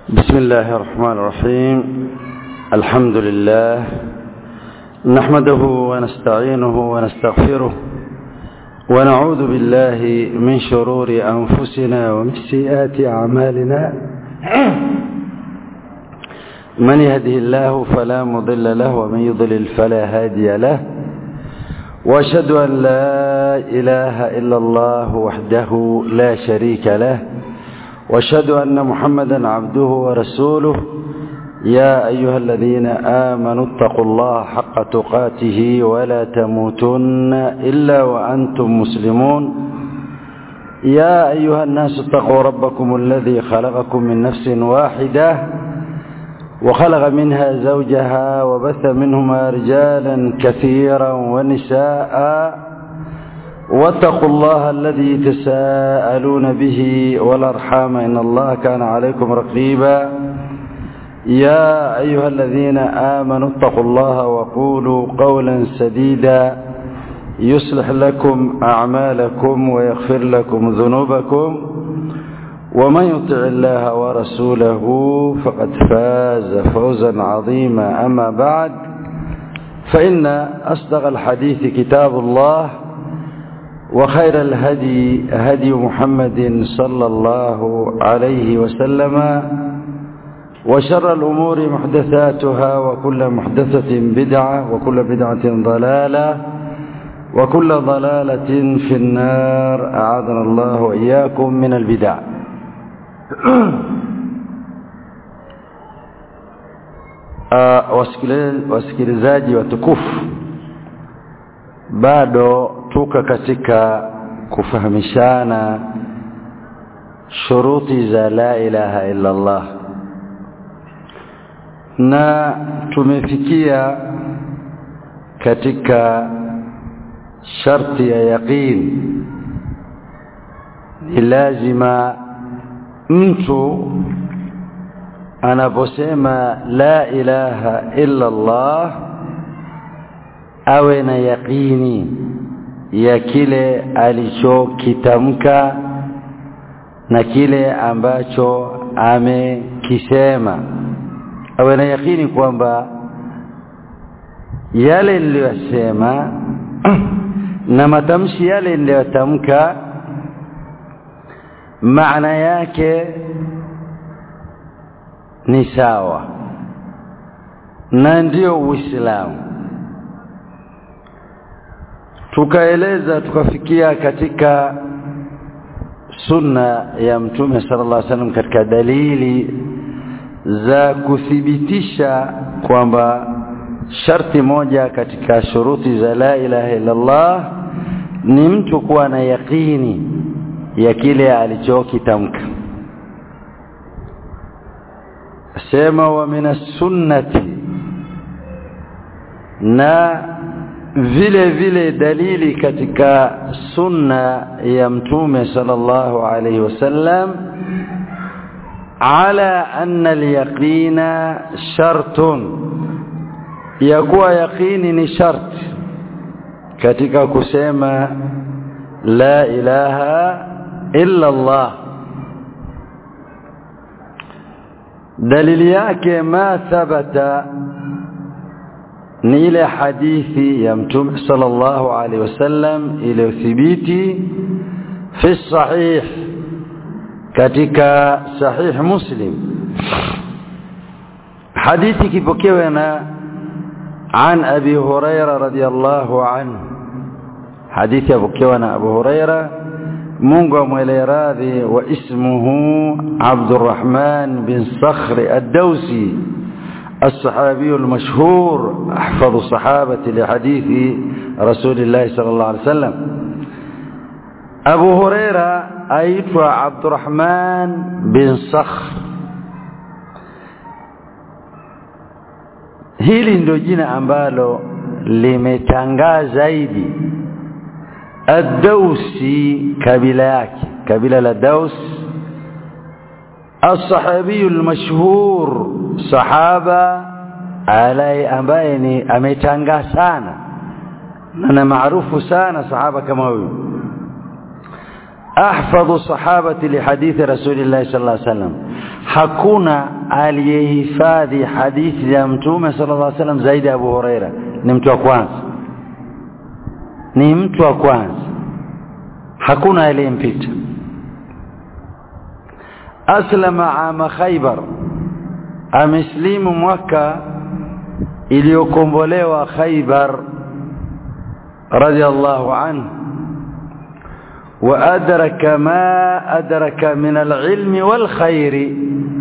بسم الله الرحمن الرحيم الحمد لله نحمده ونستعينه ونستغفره ونعوذ بالله من شرور أنفسنا ومن سيئات أعمالنا من يهده الله فلا مضل له ومن يضلل فلا هادي له واشهد أن لا إله إلا الله وحده لا شريك له واشهد أن محمدا عبده ورسوله يا أيها الذين آمنوا اتقوا الله حق تقاته ولا تموتن إلا وأنتم مسلمون يا أيها الناس اتقوا ربكم الذي خلقكم من نفس واحدة وخلق منها زوجها وبث منهما رجالا كثيرا ونساء واتقوا الله الذي تساءلون به والأرحام إن الله كان عليكم رقيبا يا أيها الذين آمنوا اتقوا الله وقولوا قولا سديدا يصلح لكم أعمالكم ويغفر لكم ذنوبكم ومن يطع الله ورسوله فقد فاز فوزا عظيما أما بعد فإن أصدق الحديث كتاب الله وخير الهدي هدي محمد صلى الله عليه وسلم وشر الأمور محدثاتها وكل محدثة بدعة وكل بدعة ضلالة وكل ضلالة في النار أعاذنا الله وإياكم من البدع wasikilizaji watukufu bado tuka katika kufahamishana shuruti za la ilaha illa Allah na tumefikia katika sharti ya yaqin ni lazima mtu anaposema la ilaha illa Allah awe na yaqini ya kile alichokitamka na kile ambacho amekisema awe na yakini kwamba yale niliyosema na matamshi yale niliyotamka maana yake ni sawa na ndio Uislamu tukaeleza tukafikia katika sunna ya mtume sallallahu alaihi wasallam katika dalili za kuthibitisha kwamba sharti moja katika shuruti za la ilaha illa Allah ni mtu kuwa na yakini ya kile alichokitamka sema wa min sunnati na vile vile dalili katika sunna ya mtume sallallahu alaihi wasallam على أن اليقين شرط يكون يقين شرط katika kusema la ilaha illa Allah dalili yake ma thabata ni ile hadithi ya mtume sallallahu alaihi wasallam iliyothibiti fi sahih katika sahih muslim hadithi kipokewa na عن أبي هريرة رضي الله عنه حديث أبو كيوان أبو هريرة منغم راضي واسمه عبد الرحمن بن صخر الدوسي الصحابي المشهور أحفظ الصحابة لحديث رسول الله صلى الله عليه وسلم أبو هريرة أيتوا عبد الرحمن بن صخر hili ndio jina ambalo limetangaa zaidi ad-Dausi kabila yake kabila la Daus as-sahabi al-mashhur sahaba alai ambaye ni ametangaa sana na maarufu sana sahaba kama huyu أحفظ الصحابة لحديث رسول الله صلى الله عليه وسلم hakuna aliyehifadhi hadithi ya mtume sallallahu alaihi wasallam zaidi ya Abu Huraira ni mtu wa kwanza ni mtu wa kwanza hakuna aliyempita aslama ama khaybar ameslimu mwaka iliyokombolewa khaybar radiyallahu anhu وأدرك ما أدرك من العلم والخير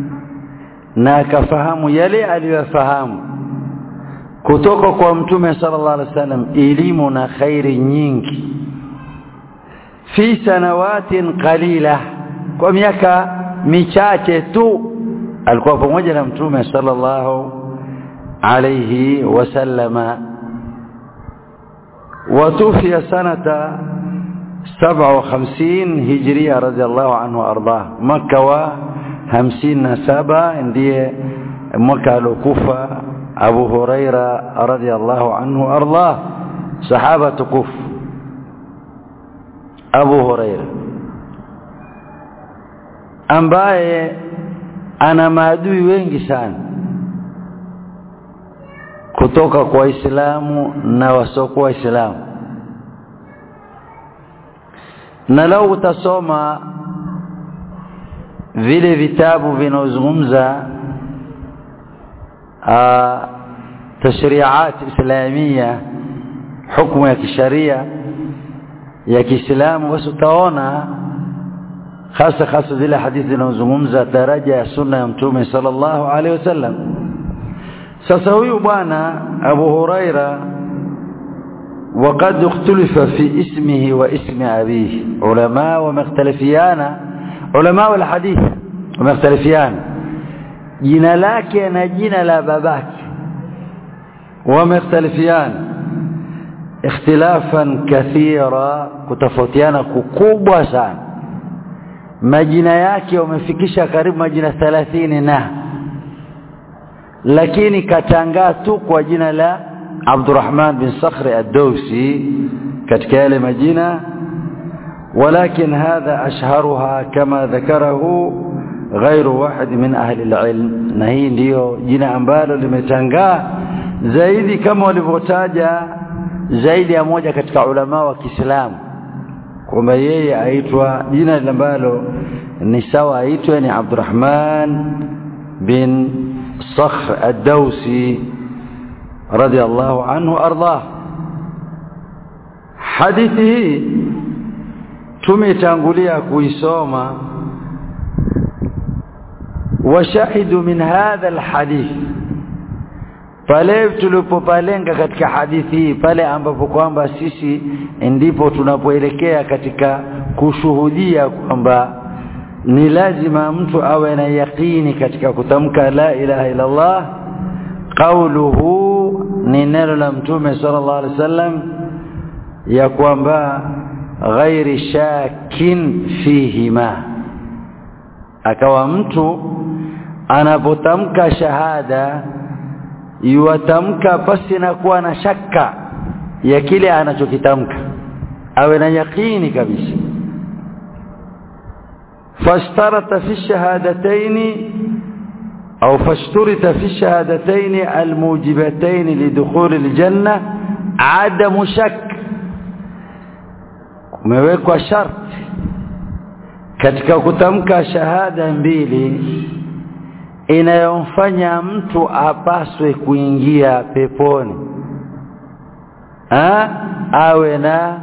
ناكفهم يلي aliyofahamu kutoka kwa mtume sallallahu alaihi wasallam elimu na khairi nyingi fi sanawatin qalila kwa miaka michache tu alikuwa pamoja na mtume sallallahu alayhi wasallama وتوفي سنه 57 هجرية رضي الله عنه وأرضاه مكة و 57 ndiye mwaka alokufa Abu Huraira radhiyallahu anhu ardah sahaba tukufu Abu Huraira ambaye ana maadui wengi sana kutoka kwa Waislamu na wasiokuwa Waislamu na lau utasoma vile vitabu vinaozungumza tashri'at islamia hukumu ya kisharia ya Kiislamu basi utaona hasa hasa zile hadithi zinazozungumza daraja ya sunna ya mtume sallallahu alaihi wasallam sasa huyu bwana Abu Huraira وقد اختلف في اسمه واسم أبيه علماء ومختلفيان علماء الحديث ومختلفيان jina lake na jina la babake wamekhtalifiana ikhtilafan kathira kutofautiana kukubwa sana majina yake wamefikisha karibu majina 30 na lakini katangaa tu kwa jina la Abdurrahman bin Sakhri ad-Dawsi katika yale majina ولكن هذا أشهرها كما ذكره غير واحد من أهل العلم na hii ndiyo jina ambalo limetangaa zaidi kama walivyotaja zaidi ya moja katika ulama wa Kiislamu kwamba yeye aitwa jina ambalo ni sawa aitwe ni Abdurrahman bin Sakhr ad-Dawsi radiyallahu anhu ardah hadithi hii tumetangulia kuisoma washahidu min hadha alhadith pale tulipopalenga katika hadithi hii pale ambapo kwamba sisi ndipo tunapoelekea katika kushuhudia kwamba ni lazima mtu awe na yaqini katika kutamka la ilaha illa Allah qauluhu ni neno la mtume sallallahu alaihi wasallam ya kwamba ghairi shakin fihima akawa mtu anapotamka shahada yuatamka pasi na kuwa na shaka ya kile anachokitamka awe na yaqini kabisa fashtarata fi shahadataini au fashturita fi shahadataini almujibataini lidukhuli aljanna adamu shak kumewekwa sharti katika kutamka shahada mbili inayomfanya mtu apaswe kuingia peponi ha? awe na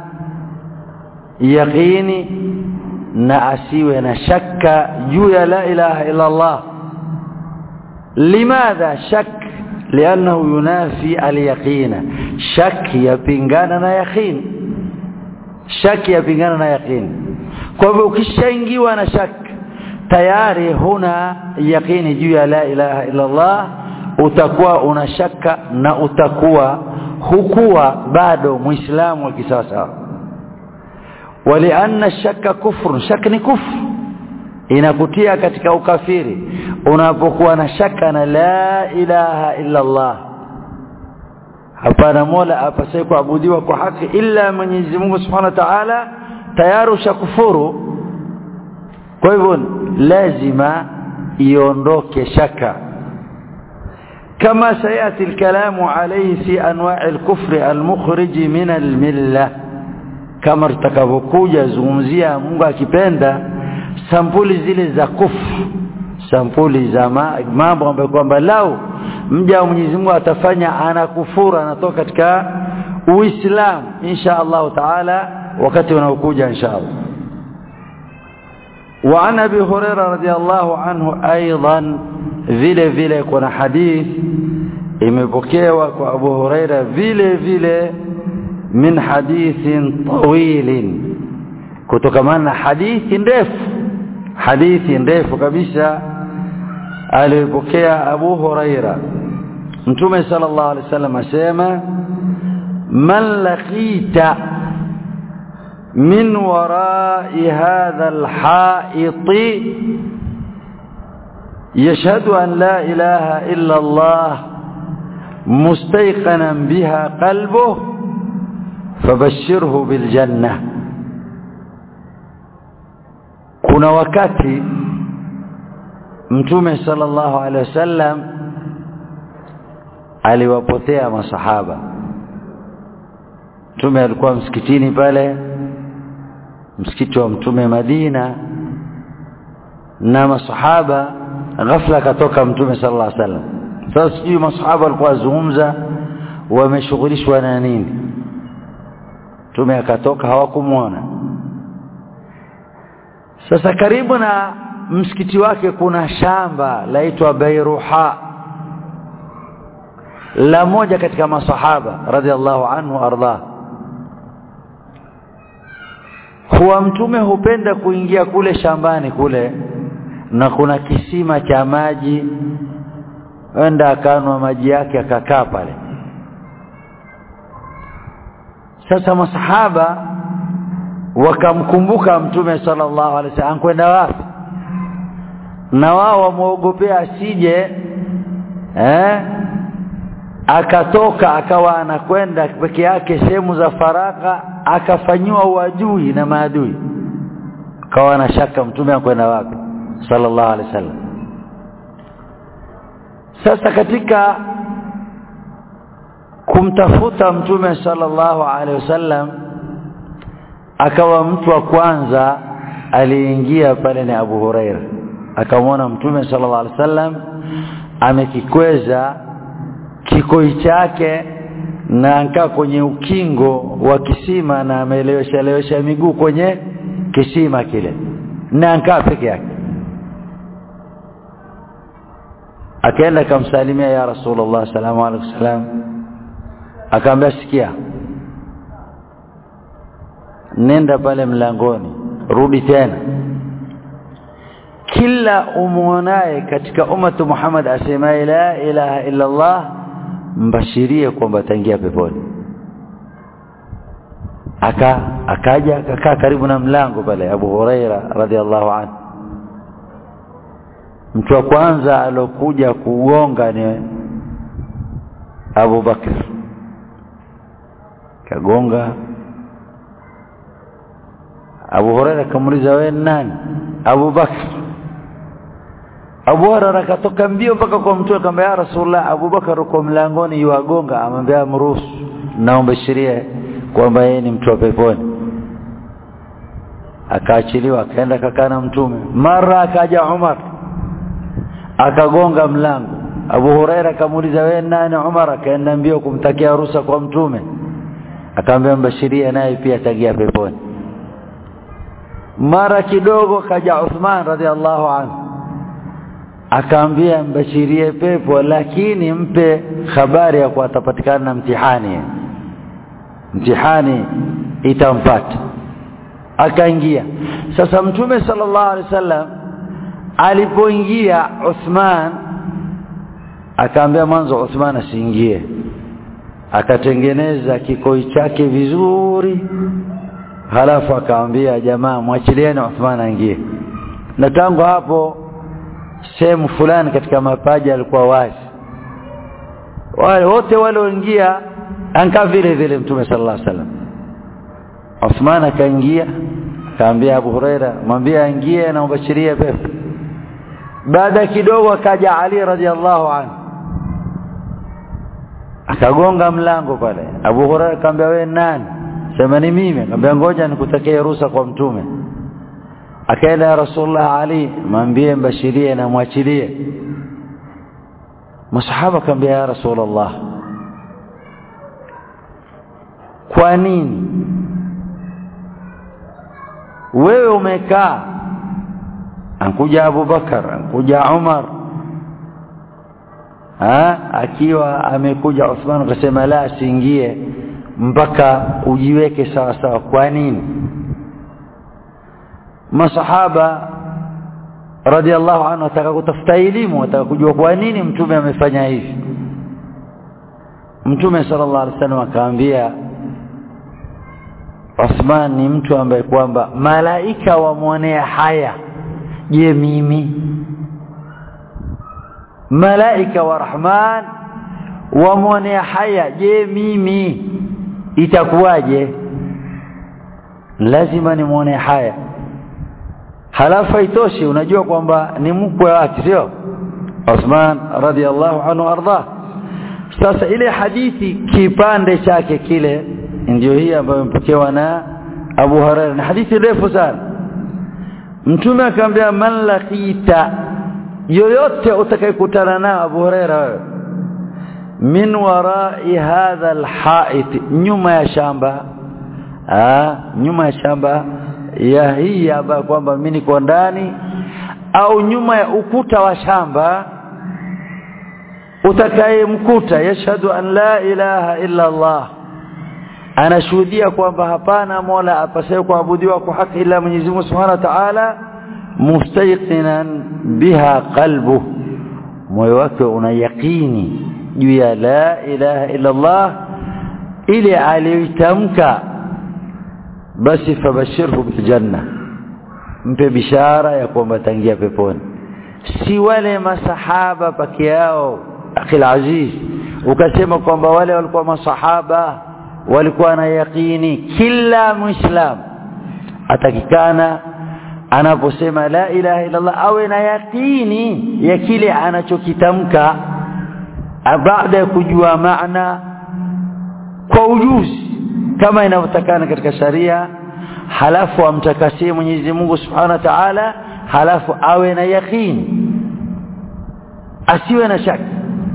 yaqini na asiwe na shaka juu ya la ilaha illa Allah limadha shak liannahu yunafi alyaqina shak yapingana na yaqini shaki yapingana na yaqini kwa hivyo ukishaingiwa na shak tayari huna yaqini juu ya la ilaha illa Allah utakuwa una shaka na utakuwa hukuwa bado muislamu wa kisasa walianna shaka kufru shak ni kufru inakutia katika ukafiri unapokuwa na shaka na la ilaha illa Allah hapana mola apasaye kuabudiwa kwa haki ila Mwenyezi Mungu Subhanahu wa Ta'ala tayari ushakufuru kwa hivyo lazima iondoke shaka كما سيأتي الكلام عليه في أنواع الكفر المخرج من الملة kama tutakavyokuja zungumzia Mungu akipenda sampuli zile za kufru sampuli za mambo ambayo kwamba lau mja wa Mwenyezi Mungu atafanya anakufuru anatoka katika Uislamu insha Allah taala wakati unaokuja insha Allah وعن ابي هريره رضي الله عنه ايضا vile vile kuna hadith imepokewa kwa Abu Huraira vile vile min hadithin tawilin kutokamana na hadithi ndefu hadithi ndefu kabisa alipokea Abu Huraira Mtume sallallahu alaihi wasallam asema man laqita min wara'i hadha al-ha'it يشهد أن لا إله إلا الله مستيقنا بها قلبه فبشره بالجنة kuna wakati mtume sallallahu alaihi wasallam aliwapotea masahaba mtume alikuwa msikitini pale msikiti wa mtume Madina na masahaba ghafla akatoka mtume sallallahu alaihi wasallam sasa sijui masahaba walikuwa wazungumza wameshughulishwa na nini mtume akatoka hawakumwona sasa karibu na msikiti wake kuna shamba laitwa Bairuha la moja katika masahaba radhiallahu anhu arda huwa mtume hupenda kuingia kule shambani kule na kuna kisima cha maji enda akanwa maji yake akakaa pale sasa masahaba wakamkumbuka mtume sallallahu alaihi wasallam kwenda wapi na wao wamuogopea asije eh akatoka akawa anakwenda peke yake sehemu za faraka akafanyiwa uadui na maadui kawa na shaka mtume akwenda wapi sallallahu alaihi wasallam sasa katika kumtafuta mtume sallallahu alaihi wasallam akawa mtu wa kwanza aliingia pale ni Abu Huraira akamwona mtume sallallahu alaihi wasallam amekikweza kikoi chake na ankaa kwenye ukingo wa kisima na ameelewesha lewesha miguu kwenye kisima kile na ankaa peke yake akaenda akamsalimia ya rasulullah salamu alaykum salam akaambia sikia nenda pale mlangoni rudi tena kila umuonaye katika ummatu Muhammad asemaye la ilaha illa Allah mbashirie kwamba ataingia peponi aka akaja akakaa karibu na mlango pale Abu Huraira radhiallahu anhu mtu wa kwanza alokuja kugonga ni Abu Bakr kagonga Abu Huraira kamuuliza wewe nani Abu Bakr Abu Huraira akatoka mbio mpaka kwa mtu akamwambia ya Rasulullah Abu Bakar uko mlangoni yuagonga amwambia mruhusu naomba sheria kwamba yeye ni mtu wa peponi akaachiliwa akaenda kakaa na mtume mara akaja Umar akagonga mlango Abu Huraira akamuuliza wewe nani Umar akaenda mbio kumtakia ruhusa kwa mtume akamwambia mbashiria naye pia ataingia peponi mara kidogo kaja Uthman radhiallahu anhu akaambia mbashirie pepo lakini mpe habari ya kuwa atapatikana na mtihani mtihani itampata akaingia sasa mtume sallallahu alaihi wasallam alipoingia Uthman akaambia mwanzo Uthman asiingie akatengeneza kikoi chake vizuri halafu akaambia jamaa mwachilieni Uthman aingie na tangu hapo sehemu fulani katika mapaja alikuwa wazi wale wote walioingia anka vile vile mtume sallallahu alaihi wasallam Uthman akaingia akaambia Abu Huraira mwambie aingie na ubashirie pepo baada kidogo akaja Ali radhiallahu anhu akagonga mlango pale Abu Hurairah akamwambia wewe nani sema ni mimi akamwambia ngoja nikutakie ruhusa kwa mtume akaenda ya Rasulullah Ali mwambie mbashirie na mwachilie masahaba akamwambia ya Rasulullah kwa nini wewe umekaa ankuja Abu Bakar ankuja Umar ha? akiwa amekuja Uthman akasema la asiingie mpaka ujiweke sawa sawa kwa nini masahaba radhiallahu anhu wataka kutafuta elimu wataka kujua kwa nini mtume amefanya hivi mtume sallallahu alaihi wasallam akaambia Uthman ni mtu ambaye kwamba malaika wamwonea haya je mimi malaika wa rahman wamwonea haya je mimi itakuwaje lazima nimwone haya halafu haitoshi unajua kwamba ni mkwe wake sio Uthman radhiallahu anhu arda sasa ile hadithi kipande chake kile ndio hii ambayo imepokewa na Abu Hurairah ni hadithi ndefu sana mtume akamwambia man laqita yoyote utakayekutana nao Abu Hurairah wewe min warai hadha alhait nyuma ya shamba ah nyuma ya shamba ya hii hapa kwamba mimi niko ndani au nyuma ya ukuta wa shamba utakayemkuta yashhadu an la ilaha illa Allah anashuhudia kwamba hapana mola apasaye kuabudiwa kwa haki ila Mwenyezi Mungu Subhanahu wa Ta'ala mustayqinan biha qalbu moyo wake una yaqini juu ya la ilaha illa Allah ile aliyoitamka basi fabashirhu biljanna mpe bishara ya kwamba tangia peponi si wale masahaba peke yao akhil aziz ukasema kwamba wale walikuwa masahaba walikuwa na yaqini kila muislam atakikana anaposema la ilaha illa Allah awe na yaqini ya kile anachokitamka baada ya kujua maana kwa ujuzi kama inavyotakana katika sharia halafu amtakasie Mwenyezi Mungu Subhanahu wa Ta'ala halafu awe na yaqini asiwe na shaka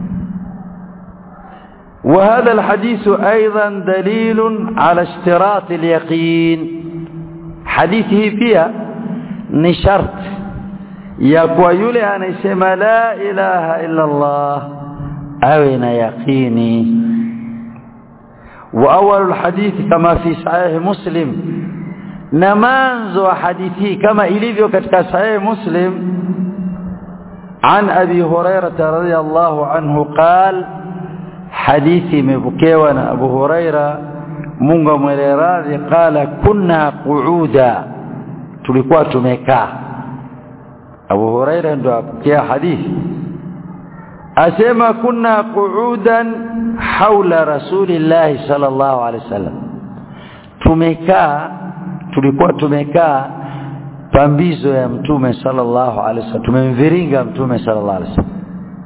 وهذا الحديث أيضا دليل على اشتراط اليقين حديثه فيها نشرت يقوى يلي أن يسمى لا إله إلا الله أين يقيني وأول الحديث كما في صحيح مسلم نمانزو حديثه كما إليفيو كتك صحيح مسلم عن أبي هريرة رضي الله عنه قال hadithi imepokewa na Abu Huraira Mungu mweleradhi qala kunna qu'uda tulikuwa tumekaa Abu Huraira ndo apokea hadithi asema kunna qu'udan haula rasulillahi sallallahu alaihi wasallam tumekaa tulikuwa tumekaa pambizo ya mtume sallallahu alaihi wasallam tumemviringa mtume sallallahu alaihi wasallam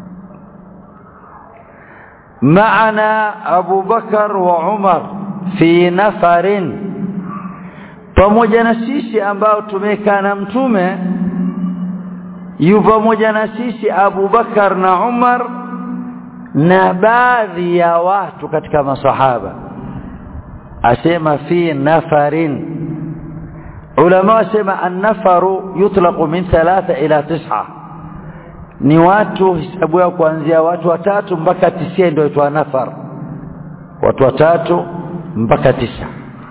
معنا أبو بكر وعمر في نفر pamoja na sisi ambao tumekaa na mtume yu pamoja na sisi Abu Bakar na Umar na baadhi ya watu katika masahaba asema fi nafarin ulama wasema an-nafaru yutlaqu min thalatha ila tis'a ni watu hisabu yao kuanzia watu watatu mpaka tisia ndio itwa nafar watu watatu mpaka tisa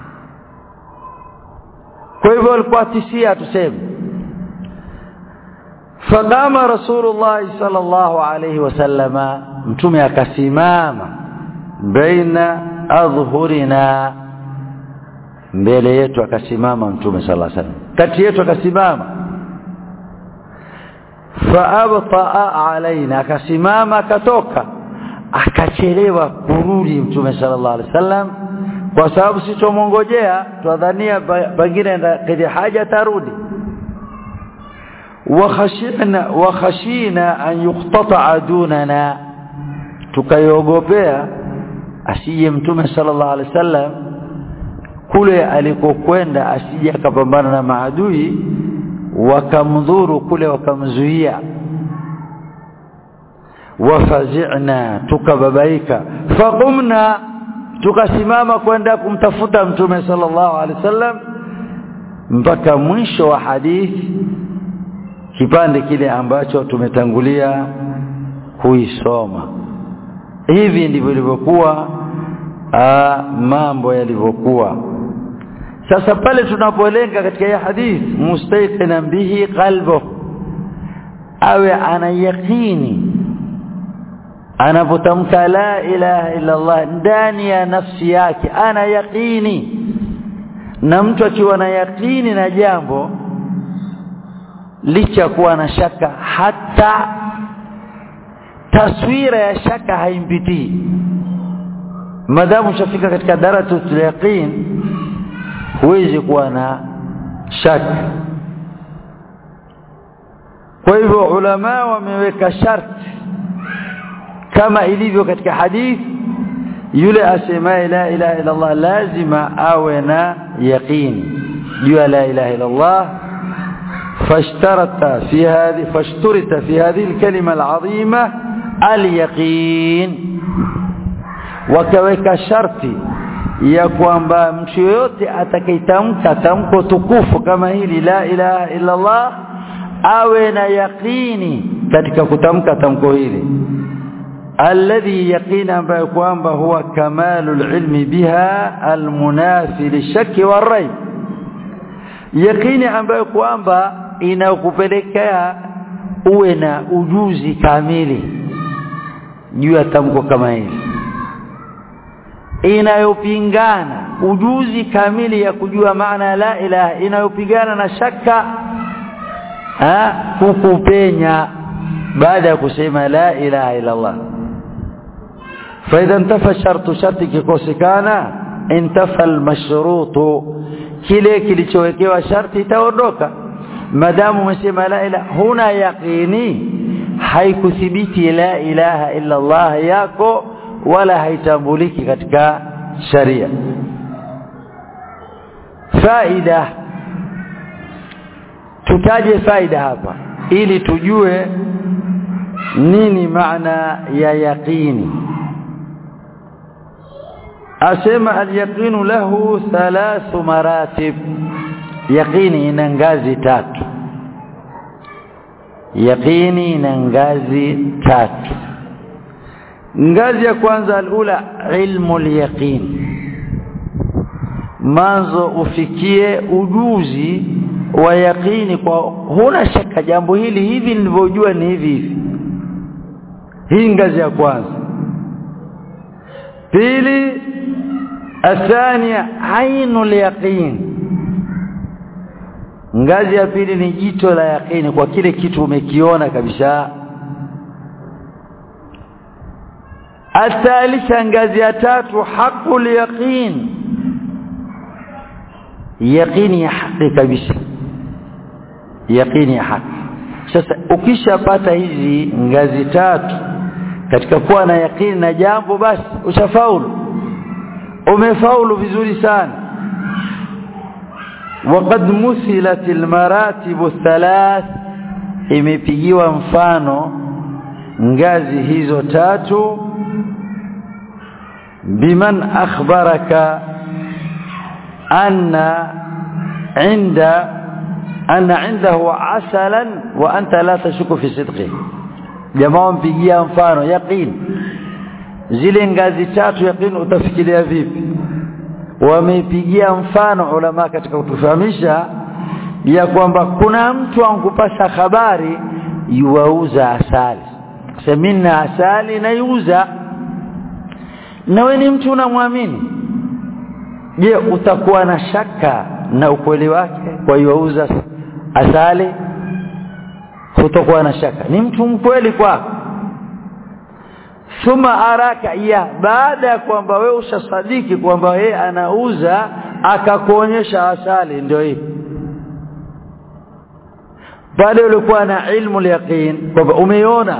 kwa hivyo walikuwa tisia tuseme faqama rasulullah sallallahu alayhi wasallama mtume akasimama baina adhhurina mbele yetu akasimama mtume sallallahu alayhi wasallam kati yetu akasimama faabtaa alaina akasimama akatoka akachelewa kurudi mtume sallallahu alaihi wasallam kwa sababu sisi tumongojea twadhania pengine kidi haja tarudi wakhashina wakhashina an yuqtata dunana tukayogopea asije mtume sallallahu alaihi wasallam kule alikokwenda asije akapambana na maadui wakamdhuru kule wakamzuia wafazi'na tukababaika faqumna tukasimama kwenda kumtafuta mtume sallallahu alaihi wasallam mpaka mwisho wa hadithi kipande kile ambacho tumetangulia kuisoma hivi ndivyo ilivyokuwa mambo yalivyokuwa sasa pale tunapolenga katika hii hadithi mustayqina bihi qalbu awe ana yaqini anapotamka la ilaha illa Allah ndani ya nafsi yake ana yaqini na mtu akiwa na yaqini na jambo licha kuwa na shaka hata taswira ya shaka haimpitii madamu shafika katika darajatul yaqin huwezi kuwa na shaka kwa hivyo ulama wameweka sharti kama ilivyo katika hadithi yule asemaye la ilaha illa Allah lazima awe na yaqini juu ya la ilaha illa Allah فاشترط في هذه فاشترط في هذه الكلمة العظيمة اليقين وكوeka sharti ya kwamba mtu yoyote atakayetamka tamko tukufu kama hili la ilaha illa Allah awe na yaqini katika kutamka tamko hili alladhi yaqina ambayo kwamba huwa kamalul ilmi biha almunafi lishaki warayb yaqini ambayo kwamba inakupelekea uwe na ujuzi kamili juu ya tamko kama hili inayopingana ujuzi kamili ya kujua maana la ilaha inayopigana na shaka ha kukupenya baada ya kusema la ilaha illa Allah فاذا انتفى الشرط شرط kikosekana انتفى المشروط kile kilichowekewa sharti itaondoka madamu umesema la ilaha huna yaqini haikuthibiti la ilaha illa Allah yako wala haitambuliki katika sharia faida tutaje faida hapa ili tujue nini maana ya yaqini asema alyaqinu lahu thalathu maratib yaqini ina ngazi tatu yaqini ina ngazi tatu ngazi ya kwanza alula ilmu alyaqin manzo ufikie ujuzi wa yaqini kwa huna shaka jambo hili hivi nilivyojua ni hivi hivi hii ngazi ya kwanza pili athania ainul yaqin ngazi ya pili ni jito la yaqini kwa kile kitu umekiona kabisa athalitha ngazi ya tatu haqul yaqin yaqini ya haki kabisa yaqini ya haki sasa ukishapata hizi ngazi tatu katika kuwa na yaqini na jambo basi ushafaulu umefaulu vizuri sana وقد مثلت المراتب الثلاث imepigiwa mfano ngazi hizo tatu biman akhbaraka anna inda anna indahu asalan wa anta la tashuku fi sidqi jamaa mpigia mfano yaqin zile ngazi tatu yaqin utafikiria vipi wamepigia mfano ulama katika kutufahamisha ya kwamba kuna mtu ankupasha habari yuauza asali semina asali na yuuza na wewe ni mtu unamwamini je utakuwa na shaka na ukweli wake kwa yuauza asali hutakuwa na shaka ni mtu mkweli kwako thumma araka ya baada ya kwamba wewe ushasadiki kwamba yeye anauza akakuonyesha asali ndio hii pale ulikuwa na ilmu yaqin kwamba umeiona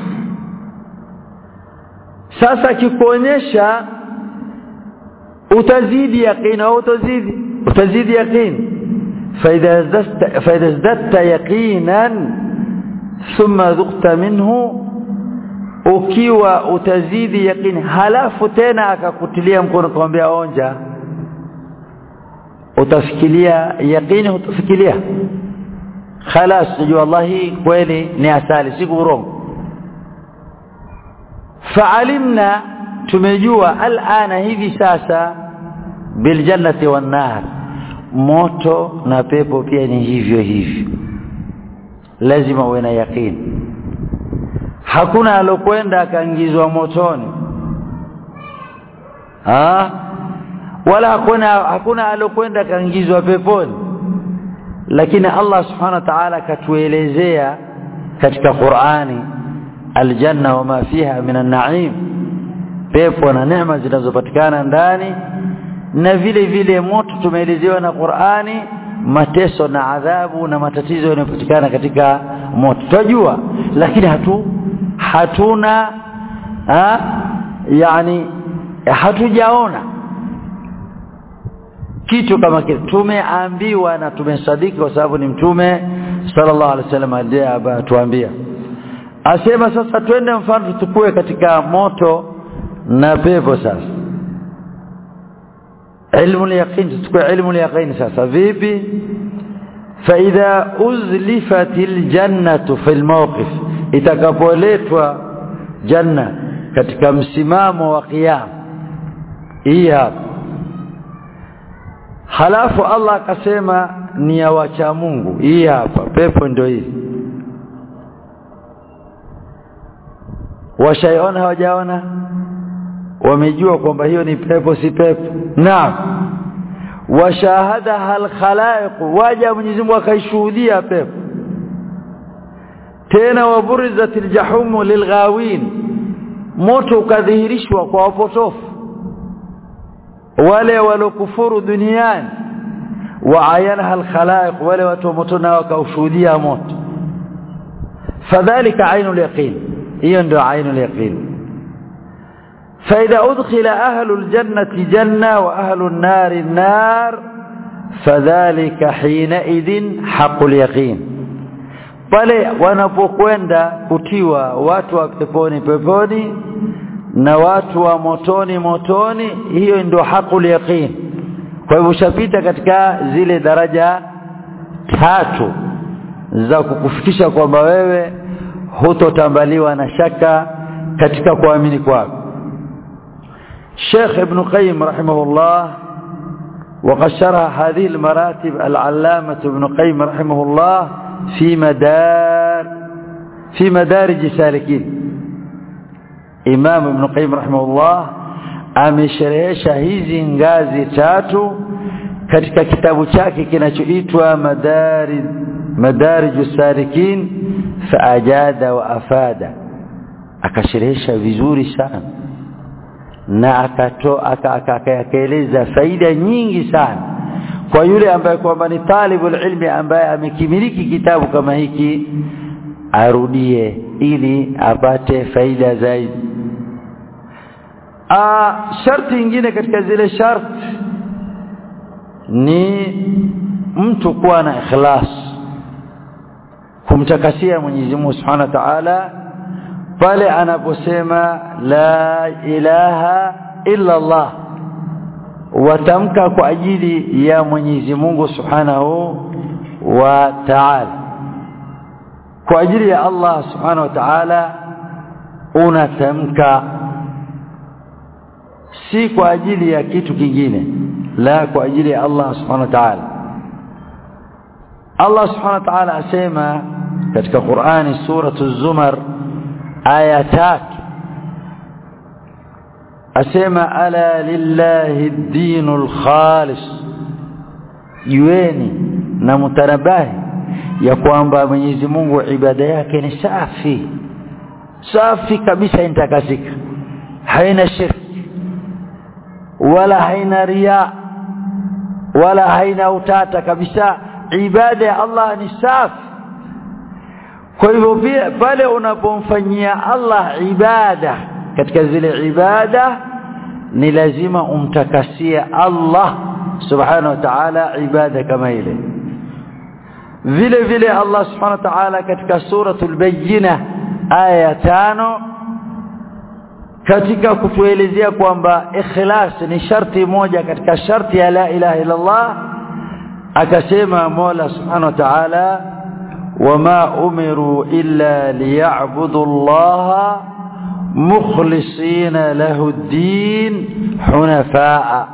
sasa akikuonyesha utazidi yaqin au utazidi utazidi yaqin فإذا ازددت, فإذا ازددت يقينا ثم ذقت منه ukiwa utazidi yaqini halafu tena akakutilia mkono kumwambia onja utafikiria yaqini utafikiria خلاص tujua wallahi kweli ni asali si urongo faalimna tumejua alana hivi sasa biljannati wan nar moto na pepo pia ni hivyo hivyo lazima uwe na yaqini hakuna alokwenda akaingizwa motoni ah wala hakuna hakuna alokwenda akaingizwa peponi lakini Allah subhanahu wa ta'ala katuelezea katika Qur'ani aljanna wama fiha minan na'im pepo na neema zinazopatikana ndani na vile vile moto tumeelezewa na Qur'ani mateso na adhabu na matatizo yanayopatikana katika moto tunajua lakini hatu hatuna ha, yani hatujaona kitu kama kile tumeambiwa na tumesadiki kwa sababu ni mtume sallallahu alaihi wasallam ndiye atuambia asema sasa twende mfano tutukue katika moto na pepo sasa ilmu yaqin tutukue ilmu yaqin sasa vipi فإذا أزلفت الجنة في الموقف itakapoletwa janna katika msimamo wa kiyama hii hapa halafu Allah akasema ni ya wacha Mungu hii hapa pepo ndio hii washaiona hawajaona wamejua kwamba hiyo ni pepo si pepo naam washahadaha alkhalaiq waja Mwenyezi Mungu akaishuhudia pepo tena waburizat aljahumu lilghawin moto ukadhihirishwa kwa wapotofu wale walokufuru duniani waayanaha alkhalaiq wale watu moto nao wakaushuhudia moto fadhalika ainul yaqin hiyo ndio ainul yaqin فإذا أدخل أهل الجنة جنة وأهل النار النار فذلك حينئذ حق اليقين pale wanapokwenda kutiwa watu wa peponi peponi na watu wa motoni motoni hiyo ndio hakul yaqin kwa hivyo ushapita katika zile daraja tatu za kukufikisha kwamba wewe hutotambaliwa na shaka katika kuamini kwako الشيخ ابن قيم رحمه الله وقد شرح هذه المراتب العلامة ابن قيم رحمه الله في مدار في مدارج سالكين إمام ابن قيم رحمه الله amesherehesha hizi ngazi tatu katika kitabu chake kinachoitwa madarij madarij salikin faajada wa afada akasherehesha vizuri sana na akatoa akaeleza faida nyingi sana kwa yule ambaye kwamba ni talibul ilmi ambaye amekimiliki kitabu kama hiki arudie ili apate faida zaidi ah sharti nyingine katika zile sharti ni mtu kuwa na ikhlas kumtakasia Mwenyezi Mungu Subhanahu wa Ta'ala pale anaposema la ilaha illa Allah watamka kwa ajili ya Mwenyezi Mungu Subhanahu wa Ta'ala kwa ajili ya Allah Subhanahu wa Ta'ala unatamka si kwa ajili ya kitu kingine la kwa ajili ya Allah Subhanahu wa Ta'ala Allah Subhanahu wa Ta'ala asema katika Qur'ani suratu Zumar aya tatu asema ala lillahi ad-dinul khalis jueni na mutanabahi ya kwamba Mwenyezi Mungu ibada yake ni safi safi kabisa intakasika haina shirki wala haina ria wala haina utata kabisa ibada ya Allah ni safi kwa hivyo pia pale unapomfanyia Allah ibada katika zile ibada ni lazima umtakasie Allah subhanahu wa ta'ala ibada kama ile vile vile Allah subhanahu wa ta'ala katika suratul bayyina aya tano katika kutuelezea kwamba ikhlas ni sharti moja katika sharti ya la ilaha illa Allah akasema Mola subhanahu wa ta'ala wama umiru illa liya'budu Allah mukhlisina lahu ad-din hunafaa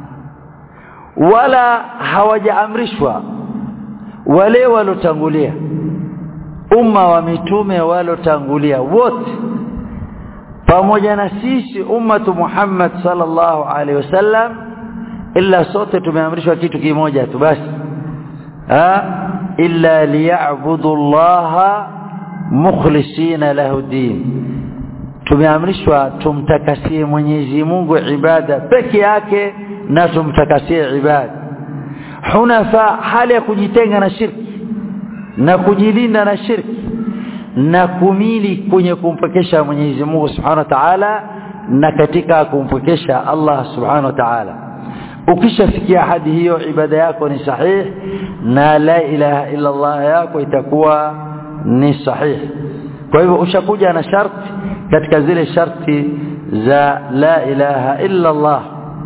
wala hawajaamrishwa wale walotangulia umma wa mitume walotangulia wote pamoja na sisi ummatu Muhammad sallallahu alaihi wasallam illa sote tumeamrishwa kitu kimoja tu basi ha illa liya'budu Allah mukhlisina lahu din tumeamrishwa tumtakasie Mwenyezi Mungu ibada peke yake na tumtakasie ibada hunafa hali ya kujitenga na shirki na kujilinda na shirki na kumili kwenye kumpekesha Mwenyezi Mungu Subhanahu wa Ta'ala na katika kumpekesha Allah Subhanahu wa Ta'ala ukishafikia hadi hiyo ibada yako ni sahihi na la ilaha illa Allah yako itakuwa ni sahihi kwa hivyo ushakuja na sharti katika zile sharti za la ilaha illa Allah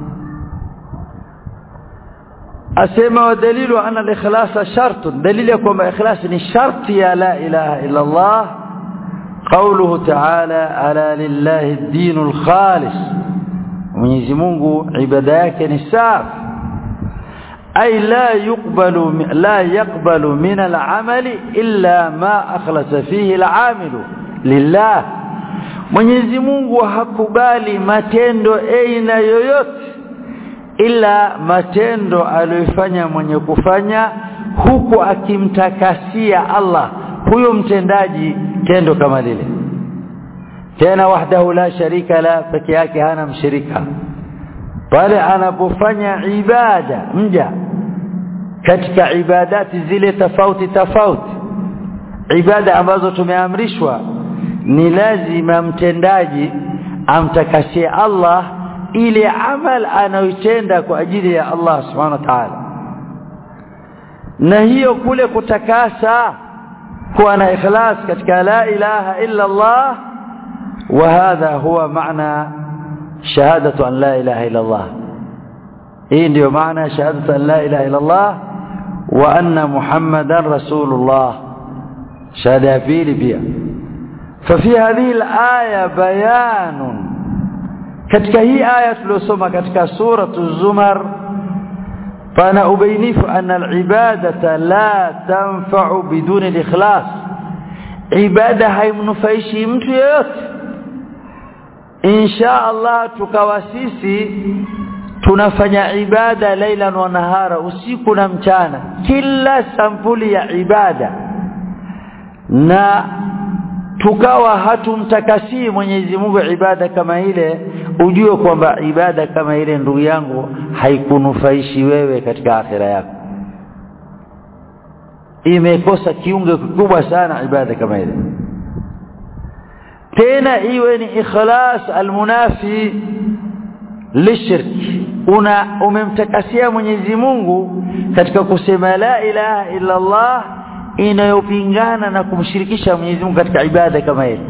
asema wa dalilu anna al-ikhlasa shartun dalili ya kwamba ikhlas ni sharti ya la ilaha illa Allah qawluhu ta'ala ala lillahi ad-dinul khalis Mwenyezi Mungu ibada yake ni safi ay la yuqbalu la yaqbalu min al-amali illa ma akhlasa fihi al-amilu lillah Mwenyezi Mungu hakubali matendo aina yoyote ila matendo aliyofanya mwenye kufanya huku akimtakasia Allah huyo mtendaji tendo kama lile tena wahdahu la sharika la peke yake hana mshirika pale anapofanya ibada mja katika ibadati zile tofauti tofauti ibada ambazo tumeamrishwa ni lazima mtendaji amtakasie Allah ile amal anayoitenda kwa ajili ya Allah subhanahu wa ta'ala na hiyo kule kutakasa kuwa na ikhlas katika la ilaha illa Allah wa hadha huwa maana shahadatu an la ilaha illa Allah hii ndio maana shahadatu an la ilaha illa Allah wa anna muhammadan rasulullah shahada ya pili pia ففي هذه الآية بيان katika hii aya tuliyosoma katika suratu zumar fana ubainifu anna alibadata la tanfa'u biduni alikhlas ibada haimnufaishi mtu yeyote insha Allah tukawa sisi tunafanya ibada laila wa nahara usiku na mchana kila sampuli ya ibada na tukawa hatumtakasii Mwenyezi Mungu ibada kama ile ujue kwamba ibada kama ile ndugu yangu haikunufaishi wewe katika akhira yako imekosa kiungo kikubwa sana ibada kama ile tena iwe ni ikhlas almunafi lishirk una umemtakasia Mwenyezi Mungu katika kusema la ilaha illa Allah inayopingana na kumshirikisha Mwenyezi Mungu katika ibada kama ile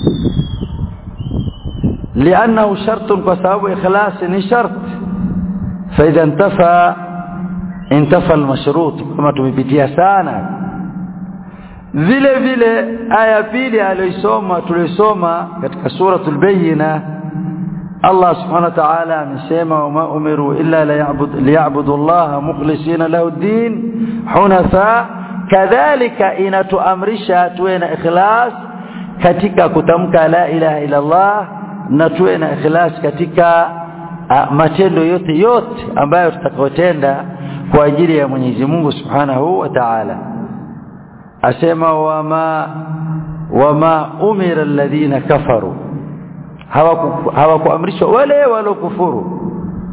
لانه شرط بسبب اخلاص ni shart فاذا انتفى انتفى المشروط kama tumepitia sana vile vile aya pili aliyosoma tulisoma katika suratul bayyina Allah subhanahu wa ta'ala amesema wama umiru illa liya'budu Allah mukhlisina lahu ad-din hunafa kadhalika inatuamrisha tuwe na ikhlas katika kutamka la ilaha illa Allah na tuwe na ikhlas katika uh, matendo yote yote ambayo tutakayotenda kwa ajili ya Mwenyezi Mungu Subhanahu wa Ta'ala asema wama wama umira alladhina kafaru hawakuamrishwa wale walokufuru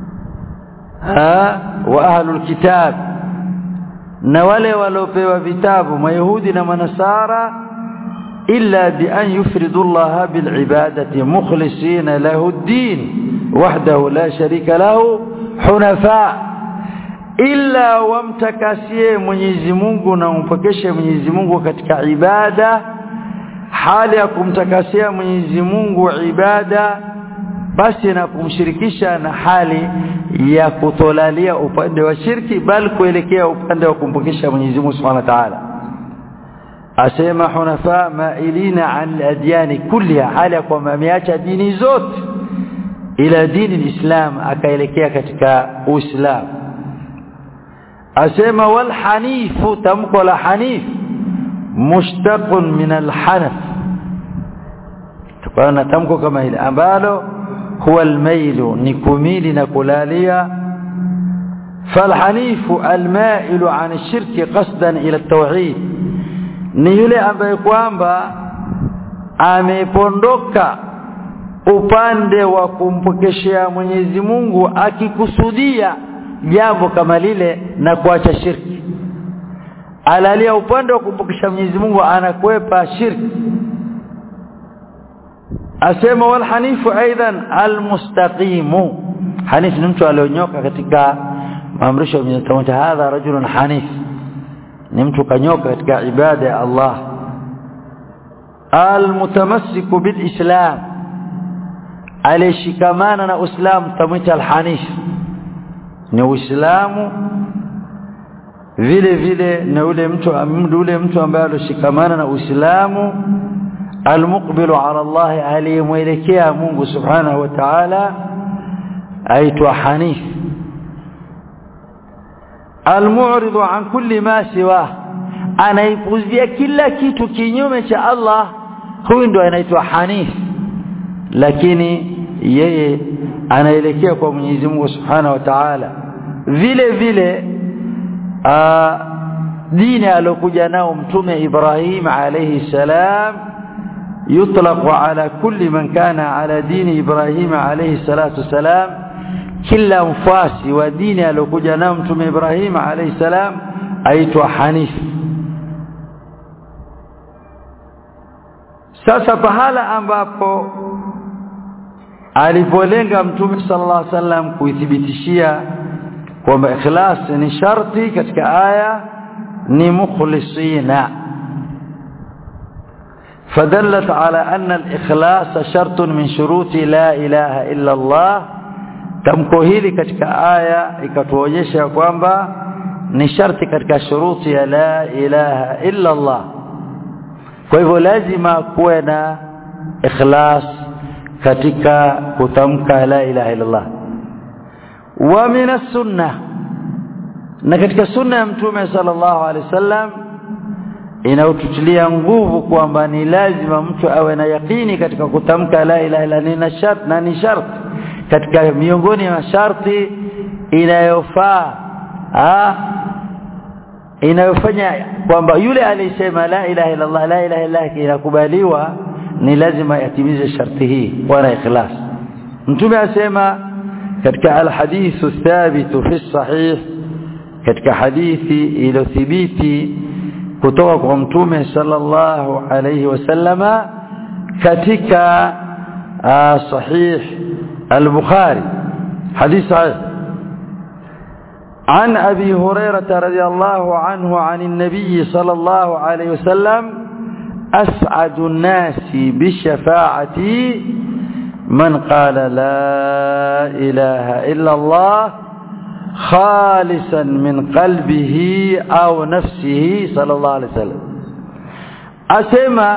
wa ahlul kitab na wale waliopewa vitabu mayahudi na manasara إلا بأن يفردوا الله بالعبادة مخلصين له الدين وحده لا شريك له حنفاء ila wamtakasie Mwenyezi Mungu na umpokeshe Mwenyezi Mungu katika ibada hali ya kumtakasia Mwenyezi Mungu ibada basi na kumshirikisha na hali ya kutolalia upande wa shirki bali kuelekea upande wa kumpokesha Mwenyezi Mungu Subhanahu wa Ta'ala asema hunafa mailina an adyani kulliha hali ya kwamba ameacha dini zote ila dini lislam akaelekea katika uislamu asema wal hanifu tamko la hanif mushtaqun min al hanaf tukana tamko kama hili ambalo huwa al mailu ni kumili na kulalia فالحنيف المائل عن الشرك قصدا الى التوحيد ni yule ambaye kwamba amepondoka upande wa kumpokeshea Mwenyezi Mungu akikusudia jambo kama lile na kuacha shirki alalia upande wa kumpokesha Mwenyezi Mungu anakwepa shirki asema wal hanifu aidan al mustaqimu hanif ni mtu alionyoka katika maamrisho ya Mwenyezi Mungu hadha rajulun hanif ni mtu kanyoka katika ibada ya Allah al mutamassiku bil islam alishikamana na uislamu tamwita al hanif ni uislamu vile vile na ule mtu ule mtu ambaye alishikamana na uislamu almuqbilu ala Allah aliyemwelekea Mungu subhanahu wa ta'ala aitwa hanif almu'ridu an kulli ma siwa anaipuzia kila kitu kinyume cha Allah huyu ndo anaitwa hanif lakini yeye anaelekea kwa Mwenyezi Mungu Subhanahu wa Ta'ala vile vile aa, dini alokuja nao mtume Ibrahim alayhi salam yutlaqu ala kulli man kana ala dini Ibrahim alayhi salatu salam kila mfasi wa dini alokuja nao mtume Ibrahim alayhi salam aitwa Hanif sasa pahala ambapo alipolenga mtume sallallahu alaihi wasallam kuithibitishia kwamba ikhlas ni sharti katika aya ni mukhlisina فدلت على أن الإخلاص شرط من شروط لا إله إلا الله tamko hili katika aya ikatuonyesha kwamba ni sharti katika shuruti ya la ilaha illa Allah kwa hivyo lazima kuwe na ikhlas katika kutamka la ilaha illa Allah wa min sunnah na katika sunna ya mtume sallallahu alaihi wasallam inaututilia nguvu kwamba ni lazima mtu awe na yakini katika kutamka la ilaha illa ni shart na ni sharti katika miongoni mwa masharti inayofaa inayofanya kwamba yule aliyesema la ilaha illa Allah la ilaha illa inakubaliwa ni lazima yatimize sharti hii wana ikhlas mtume asema katika alhadithu thabitu fi sahih katika hadithi iliyothibiti kutoka kwa mtume sallallahu alayhi wasallama katika sahih al-bukhari hadith sahih عن أبي هريرة رضي الله عنه عن النبي صلى الله عليه وسلم أسعد الناس بالشفاعة من قال لا إله إلا الله خالصا من قلبه أو نفسه صلى الله عليه وسلم أسمى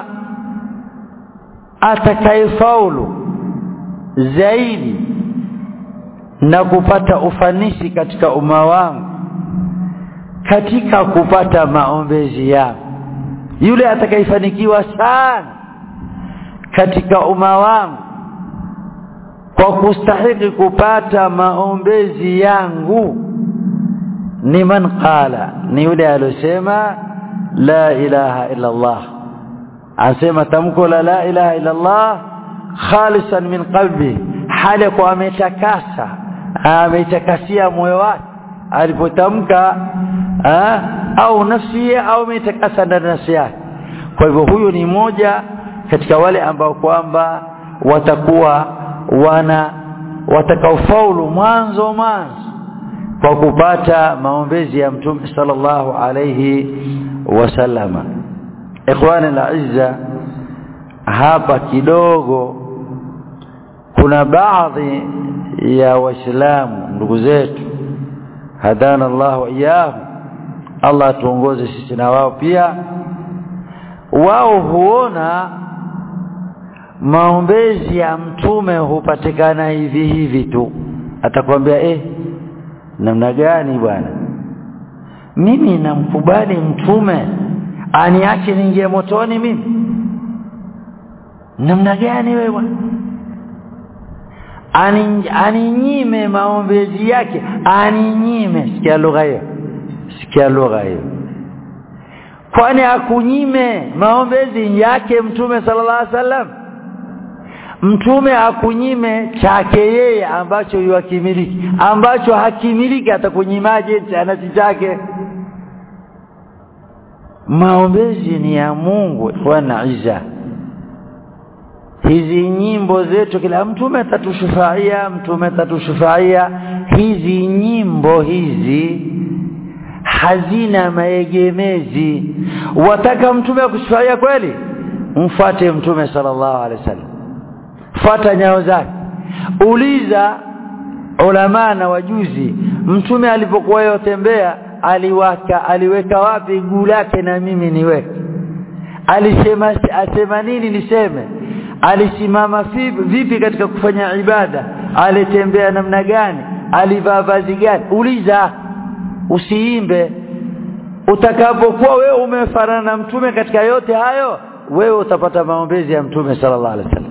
أتكيفول zaidi na kupata ufanisi katika umma wangu katika kupata maombezi yangu yule atakayefanikiwa sana katika umma wangu kwa kustahili kupata maombezi yangu ni man qala ni yule aliyosema la ilaha illa Allah asema tamko la la ilaha illa Allah khalisan min qalbi hali kwa ametakasa ametakasia moyo wake alipotamka au nafsi au ametakasa ndani nafsi yake kwa hivyo huyu ni moja katika wale ambao kwamba watakuwa wana watakaofaulu mwanzo mwanzo kwa kupata maombezi ya mtume sallallahu alayhi wasallama ikhwani al-izza hapa kidogo kuna baadhi ya waislamu ndugu zetu hadana Allah wa iyahum Allah tuongoze sisi na wao pia wao huona maombezi ya mtume hupatikana hivi hivi tu atakwambia eh namna gani bwana mimi namkubali mtume aniache niingie motoni mimi namna gani wewe bwana Ani, aninyime maombezi yake aninyime sikia lugha hiyo sikia lugha hiyo kwani akunyime maombezi yake mtume sallallahu alaihi wasallam mtume akunyime chake yeye ambacho yuakimiliki ambacho hakimiliki atakunyimaje chanasi chake maombezi ni ya Mungu wana iza hizi nyimbo zetu kila mtume atatushufaia mtume atatushufaia hizi nyimbo hizi hazina maegemezi wataka mtume akushufaia kweli mfuate mtume sallallahu alaihi wasallam fuata nyayo zake uliza ulama na wajuzi mtume alipokuwa yotembea aliwaka aliweka wapi guu lake na mimi niweke alisema asema nini niseme alisimama vipi katika kufanya ibada alitembea namna gani alivaa vazi gani uliza usiimbe utakapokuwa wewe umefanana na mtume katika yote hayo wewe utapata maombezi ya mtume sallallahu alaihi wasallam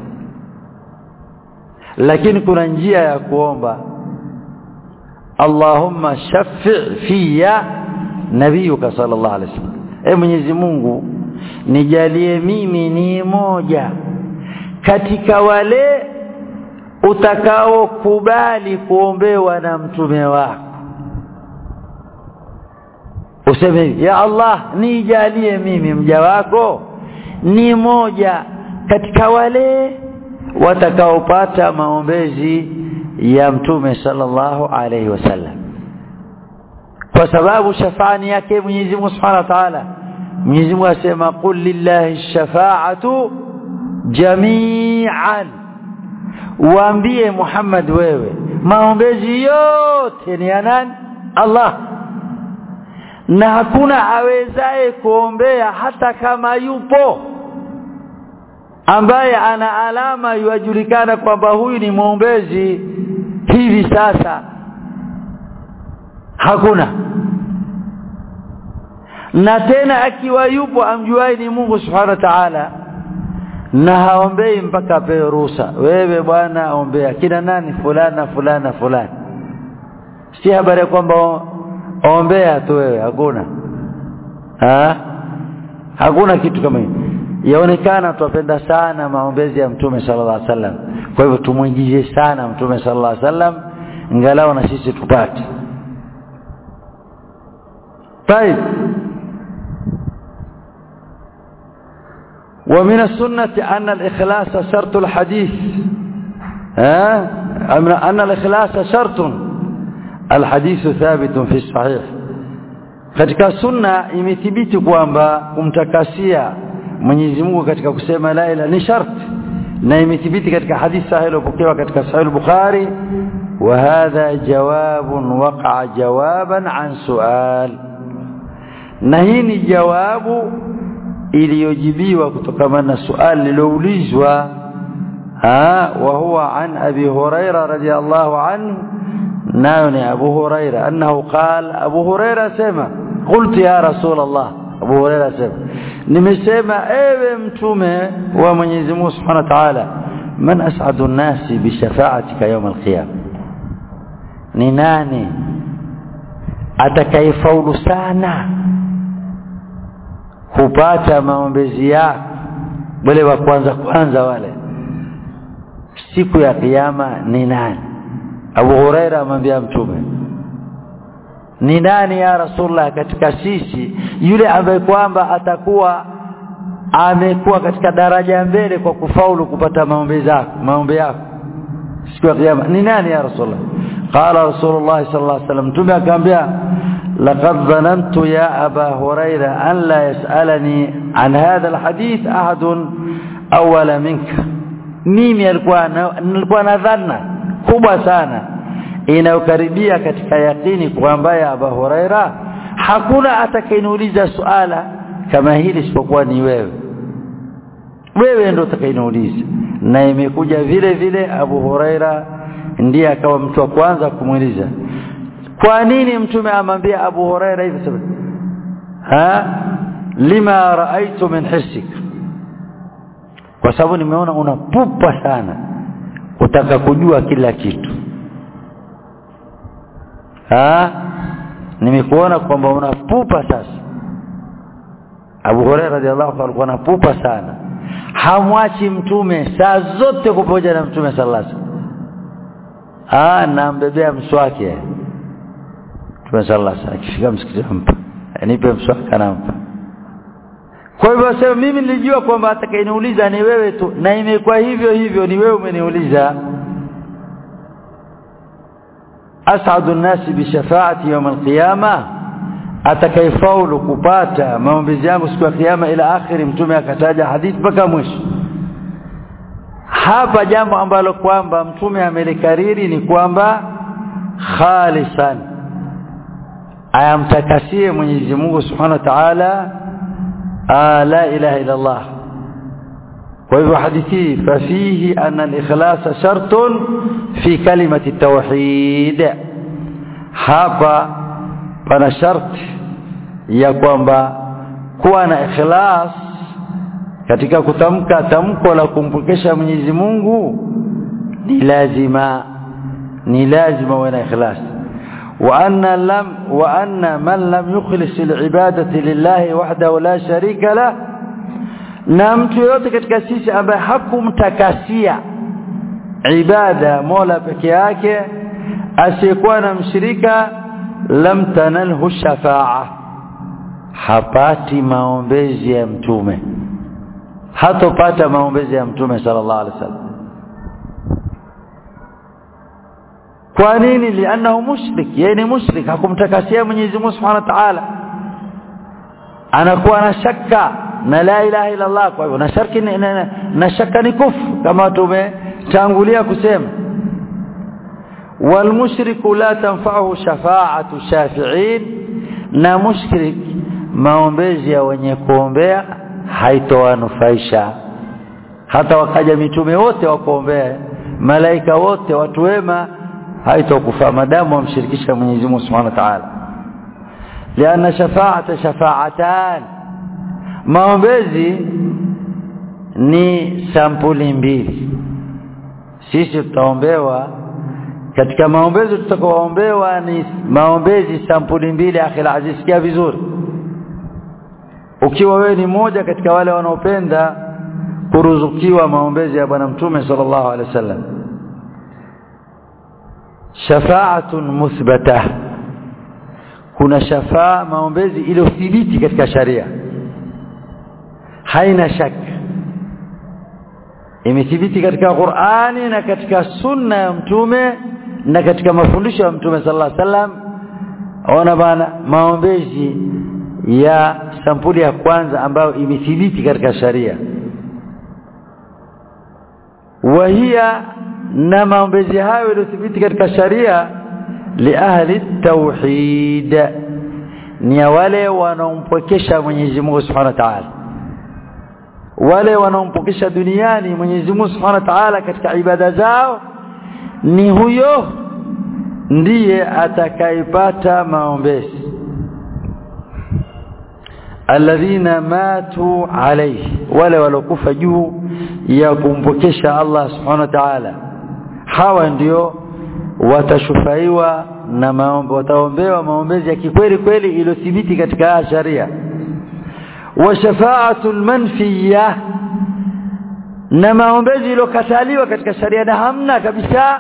lakini kuna njia ya kuomba Allahumma shaffi fiya nabiyuka sallallahu alaihi wasallam e Mwenyezi Mungu nijalie mimi ni moja katika wale utakaokubali kuombewa na mtume wako useme ya Allah nijalie mimi mja wako ni moja katika wale watakaopata maombezi ya mtume sallallahu alaihi wasallam kwa sababu shafaani yake Mwenyezi Mungu Subhanahu wa Ta'ala Mwenyezi Mungu asema qul lillahi shafa'atu jami'an waambie Muhammad wewe maombezi yote ni ya nani Allah na hakuna awezaye kuombea hata kama yupo ambaye ana alama yuajulikana kwamba huyu ni mwombezi hivi sasa hakuna na tena akiwa yupo amjuai ni Mungu subhanahu wa ta'ala na haombei mpaka apewe ruhusa wewe bwana ombea kina nani fulana fulana fulani si habari ya kwamba ombea tu wewe hakuna ha? hakuna kitu kama hiyo yaonekana twapenda sana maombezi ya mtume sallallahu alaihi wasallam kwa hivyo tumuingize sana mtume sallallahu alaihi wasallam ingalau na sisi tupate طيب ومن السنة أن الإخلاص شرط الحديث ها أن الإخلاص شرط الحديث ثابت في الصحيح katika sunna imethibiti kwamba kumtakasia Mwenyezi Mungu katika kusema la ilaha ni sharti na imethibiti katika hadithi sahihi iliyopokewa katika sahih al-Bukhari wa hadha jawabun waqa'a jawaban an su'al na hii ni jawabu iliyojibiwa kutokana na swali liloulizwa ha wa huwa an abi huraira radiyallahu anhu nayo ni abu huraira annahu qala abu huraira sema qultu ya rasul allah abu huraira sema nimesema ewe mtume wa Mwenyezi Mungu Subhanahu wa Ta'ala man as'adu an-nasi bi shafa'atika yawm al-qiyam ni nani atakayefaulu sana kupata maombezi yako wale wa kwanza kwanza wale siku ya kiyama ni nani Abu Huraira amwambia mtume ni nani ya Rasulullah katika sisi yule ambaye kwamba atakuwa amekuwa katika daraja mbele kwa kufaulu kupata maombi yako maombi yako siku ya kiyama ni nani ya rasulullah qala rasulullah sallallahu alaihi wasallam tume akaambia laqad dhanantu ya aba huraira an la yasalani an hadha alhadith ahad awala minka mimi alikuwa nilikuwa na dhana kubwa sana inayokaribia katika yakini kwamba ya aba huraira hakuna atakayeniuliza suala kama hili isipokuwa ni wewe wewe ndio utakayeniuliza na imekuja vile vile Abu Huraira ndiye akawa mtu wa kwanza kumuuliza kwa nini mtume amwambia Abu Huraira hivi sababu ha lima raaitu min hisik kwa sababu nimeona unapupa sana utaka kujua kila kitu ha nimekuona kwamba unapupa sasa Abu Hurairah radhiallahu anhu alikuwa anapupa sana hamwachi mtume saa zote kupoja na mtume sallallahu alaihi wasallam ah nambebea mswaki mtume sallallahu alaihi wasallam akifika msikitini ampa nipe mswaki anampa kwa hivyo sasa mimi nilijua kwamba atakayeniuliza ni wewe tu na imekuwa hivyo hivyo ni wewe umeniuliza as'adu an-nasi bi shafa'ati yawm al-qiyamah atakayefaulu kupata maombezi yangu siku ya kiyama ila akhiri mtume akataja hadithi mpaka mwisho hapa jambo ambalo kwamba mtume amelikariri ni kwamba khalisan ayamtakasie Mwenyezi Mungu Subhanahu wa Ta'ala la ilaha illa Allah kwa hivyo hadithi fafihi anna al-ikhlas shartun fi kalimati tauhid hapa pana sharti ya kwamba kuwa na ikhlas katika kutamka tamko la kumpokesha Mwenyezi Mungu ni lazima ni lazima uwe na ikhlas wa anna lam wa anna man lam yukhlis alibadati lillahi wahdahu la sharika la na mtu yote katika sisi ambaye hakumtakasia ibada Mola peke yake asiyekuwa na mshirika lam tanalhu shafa'a hapati maombezi ya mtume hatopata maombezi ya mtume sallallahu alaihi wasallam kwa nini lianahu mushrik yeye ni mushrik hakumtakasia Mwenyezi Mungu Subhanahu wa Ta'ala anakuwa na shaka na la ilaha illa Allah kwa hivyo na shirki na, na shaka ni kufru kama tumetangulia kusema والمشرك لا تنفعه شفاعة الشافعين na mushrik maombezi ya wenye kuombea haitowanufaisha hata wakaja mitume wote wakuombea malaika wote watu wema haitokufaa madamu wamshirikisha Mwenyezi Mungu Subhanahu wa Ta'ala lianna shafaata shafaatan maombezi ni sampuli mbili sisi tutaombewa katika maombezi tutakaoombewa ni maombezi sampuli mbili akhil aziz sikia vizuri ukiwa wewe ni moja katika wale wanaopenda kuruzukiwa maombezi ya bwana mtume sallallahu alaihi wasallam shafa'atun muthbata kuna shafaa maombezi iliyothibiti katika sharia haina shaka imethibiti katika Qur'ani na katika sunna ya mtume na katika mafundisho ya mtume sallallahu alaihi wasallam ona bana maombezi ya sampuli ya kwanza ambayo imethibiti katika sharia wahia na maombezi hayo yaliyothibiti katika sharia li ahli tauhid ni wale wanaompokesha Mwenyezi Mungu Subhanahu wa Ta'ala wale wanaompokesha duniani Mwenyezi Mungu Subhanahu wa Ta'ala katika ibada zao ni huyo ndiye atakayepata maombezi alladhina matu alayhi wale walokufa juu ya kumpokesha Allah Subhanahu wa Ta'ala hawa ndio watashufaiwa na maombi wataombewa maombezi ya kikweli kweli iliyothibiti katika sharia wa shafa'atul manfiyah na maombezi iliyokataliwa katika sharia na hamna kabisa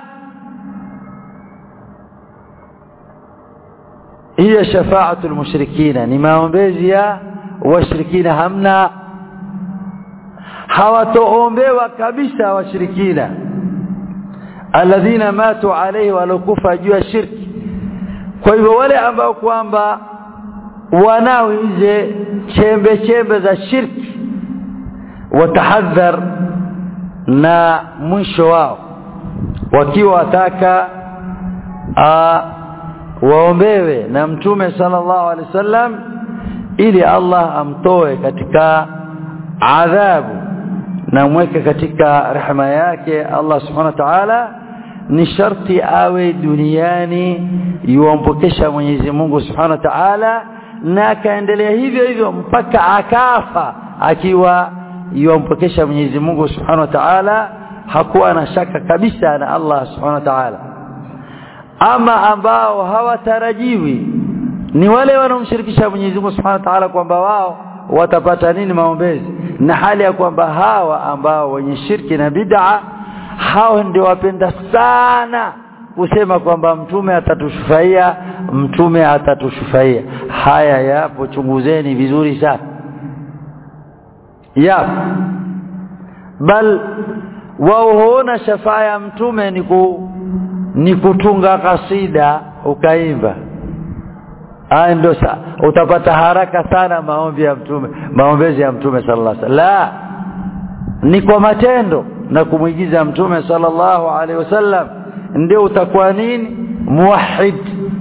hiya shafa'atul mushrikina ni maombezi ya washirikina hamna hawatoombewa kabisa washirikina alladhina matu alayhi walokufa juu ya shirki kwa hivyo wale ambao kwamba wanao hizi chembe chembe za shirki watahadhar na mwisho wao wakiwa wataka waombewe na mtume sallallahu alaihi wasallam ili Allah amtoe katika adhabu na mweke katika rehema yake Allah subhanahu wa ta'ala ni sharti awe duniani yuampokesha Mwenyezi Mungu subhanahu wa ta'ala na akaendelea hivyo hivyo mpaka akafa akiwa yuampokesha Mwenyezi Mungu subhanahu wa ta'ala hakuwa na shaka kabisa na Allah subhanahu wa ta'ala ama ambao hawatarajiwi ni wale wanaomshirikisha Mwenyezi Mungu Subhanahu wa Ta'ala kwamba wao watapata nini maombezi na hali ya kwamba hawa ambao wenye shirki na bid'a hao ndio wapenda sana kusema kwamba mtume atatushufaia mtume atatushufaia haya yapo chunguzeni vizuri sana yapo bal wao huona shafaa ya mtume ni ku ni kutunga kasida ukaimba haya ndio utapata haraka sana maombi ya mtume maombezi ya mtume sallallahu alaihi wasallam la ni kwa matendo na kumwigiza mtume sallallahu alaihi wasallam ndio utakuwa nini muwahhid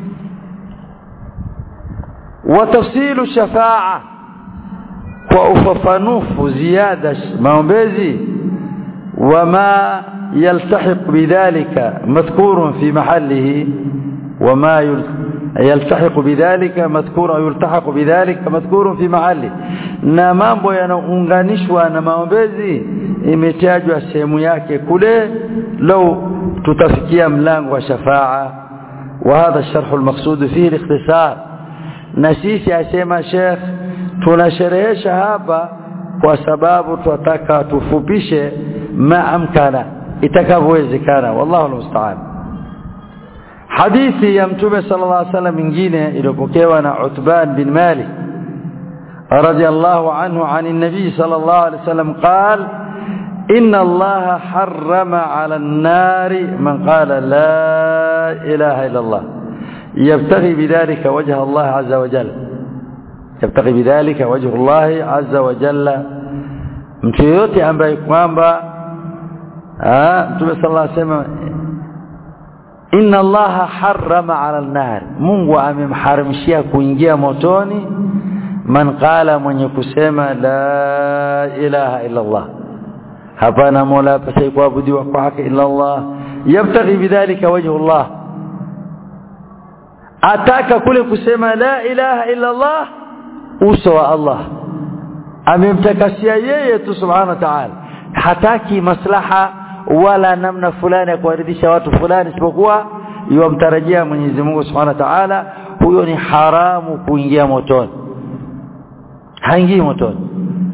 wa tafsilu shafa'a kwa ufafanufu ziada maombezi wama يلتحق بذلك مذكور في محله وما يلتحق بذلك مذكور يلتحق بذلك مذكور في محله na mambo yanaunganishwa na maombezi imetajwa sehemu yake kule lau tutafikia mlango wa shafaa wa hadha sharh almaqsud fihi alikhtisar na sisi asema sheikh tunasherehesha hapa kwa sababu tunataka tufupishe ma amkana itakavyowezekana wallahu almusta'an hadithi ya mtume sallallahu alaihi wasallam nyingine iliyopokewa na Utban bin Malik radiyallahu anhu عن النبي صلى الله عليه وسلم قال إن الله حرم على النار من قال لا إله إلا الله يبتغي بذلك وجه الله عز وجل يبتغي بذلك وجه الله عز وجل mtu yote ambaye kwamba Mtume sallallahu alaihi wasallam Inna Allaha harrama 'ala an-nar Mungu amemharamishia kuingia motoni man qala mwenye kusema la ilaha illa Allah hapana mola pasai kuabudiwa kwa haki illa Allah yabtaghi bidhalika wajhu Allah ataka kule kusema la ilaha illa Allah uso wa Allah amemtakasia yeye tu subhanahu wa ta'ala hataki maslaha wala namna fulani ya kuwaridhisha watu fulani isipokuwa yomtarajia Mwenyezi Mungu Subhanahu wa Ta'ala huyo ni haramu kuingia motoni haingii motoni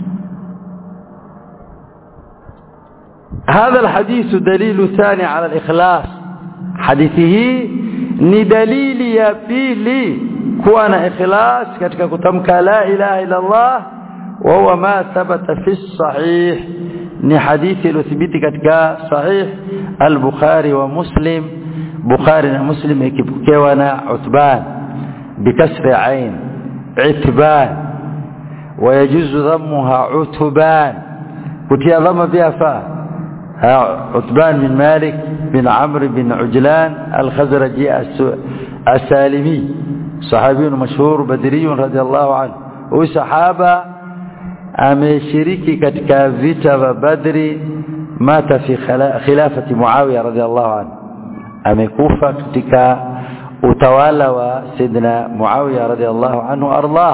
هذا الحديث دليل ثاني على الإخلاص حديثه ni dalili ya pili kuwa na ikhlas katika kutamka la ilaha illa Allah wa huwa ma thabata fi sahih ni hadithi iliyothibiti katika sahih al-Bukhari wa Muslim Bukhari na Muslim ikipokewa na Utban bikasri ain itban ويجوز ضمها عتبان كتيا ضم بها فا عتبان بن مالك بن عمرو بن عجلان الخزرجي السالمي صحابي مشهور بدري رضي الله عنه وصحابه ameshiriki katika vita vya Badri mata fi khilafati Muawiya radhiallahu anhu amekufa katika utawala wa Sayyidina Muawiya radhiallahu anhu ardah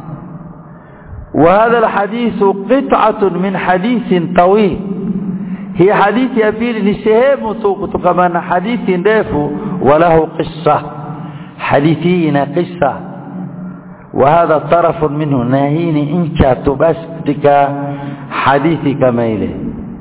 وهذا الحديث قطعة من حديث طويل هي حديث ya pili ni sehemu tu kutokana na hadithi ndefu walahu qissa hadithi ina qissa وهذا طرف منه ناهيني انشا بس katika hadithi kama ile